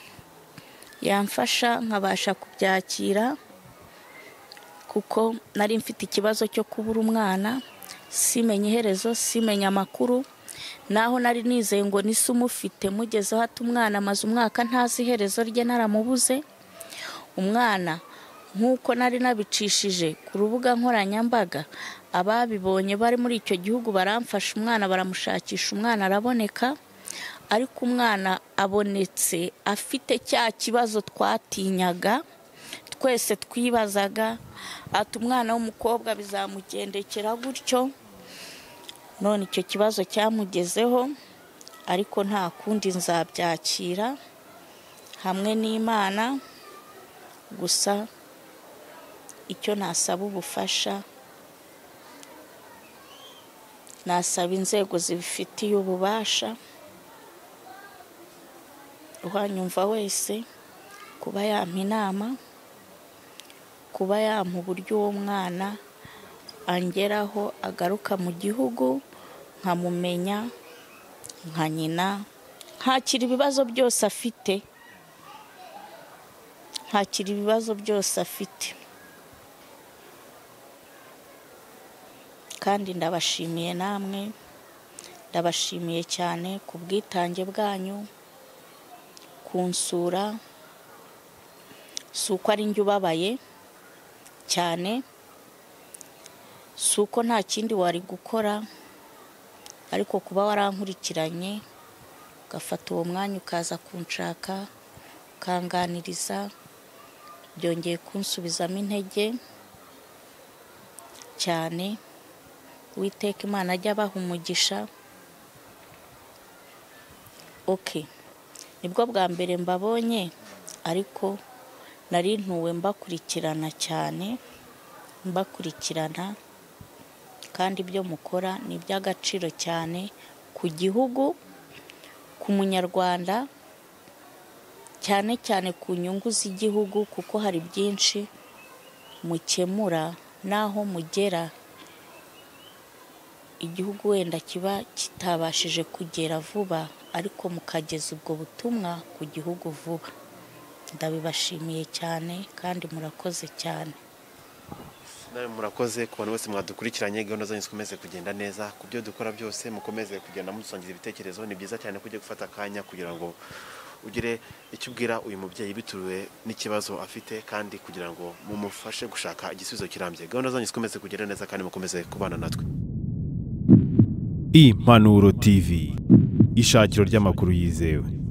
yamfasha nkabasha kubyakira kuko nari mfite ikibazo cyo kubura umwana simenya iherezo simenya amakuru naho nari nizeye ngo nise umufite mugezeho ati umwana amaze umwaka ntazi iherezo rye naramubuze umwana nk'uko nari nabicishije ku rubuga nkoranyambaga ababibonye bari muri icyo gihugu baramfasha umwana baramushakisha umwana araboneka ariko umwana abonetse afite cya kibazo twatinyaga twese twibazaga ati umwana w'umukobwa bizamugendekera gutyo none icyo kibazo cyamugezeho ariko nta kundi nzabyakira hamwe n'imana gusa icyo nasaba ubufasha nasaba inzego zibifitiye ububasha uhanyumva wese kuba yampa inama kuba yampa uburyo uwo mwana angeraho agaruka mu gihugu nkamumenya nka nyina ntakira ibibazo byose afite ntakira ibibazo byose afite kandi ndabashimiye namwe ndabashimiye cyane ku bwitange bwanyu kunsura si uko ari njye ubabaye cyane si uko nta kindi wari gukora ariko kuba warankurikiranye ugafata uwo mwanya ukaza kunshaka ukanganiriza byongeye kunsubizamo intege cyane witeka imana ajya abaha umugisha oke nibwo bwa mbere mbabonye ariko nari ntuwe mbakurikirana cyane mbakurikirana kandi ibyo mukora ni iby'agaciro cyane ku gihugu ku munyarwanda cyane cyane ku nyungu z'igihugu kuko hari byinshi mukemura n'aho mugera igihugu wenda kiba kitabashije kugera vuba ariko mukageza ubwo butumwa ku gihugu vuba ndabibashimiye cyane kandi murakoze cyane nawe murakoze ku bantu bose mwadukurikiranye gahunda zanyu zikomeze kugenda neza ku byo dukora byose mukomeze kugenda mudusangiza ibitekerezo ni byiza cyane ko ugiye gufata akanya kugira ngo ugire icyo ubwira uyu mubyeyi bituwe n'ikibazo afite kandi kugira ngo mumufashe gushaka igisubizo kirambye gahunda zanyu zikomeze kugenda neza kandi mukomeze kubana natwe impanuro tv ishakiro ry'amakuru yizewe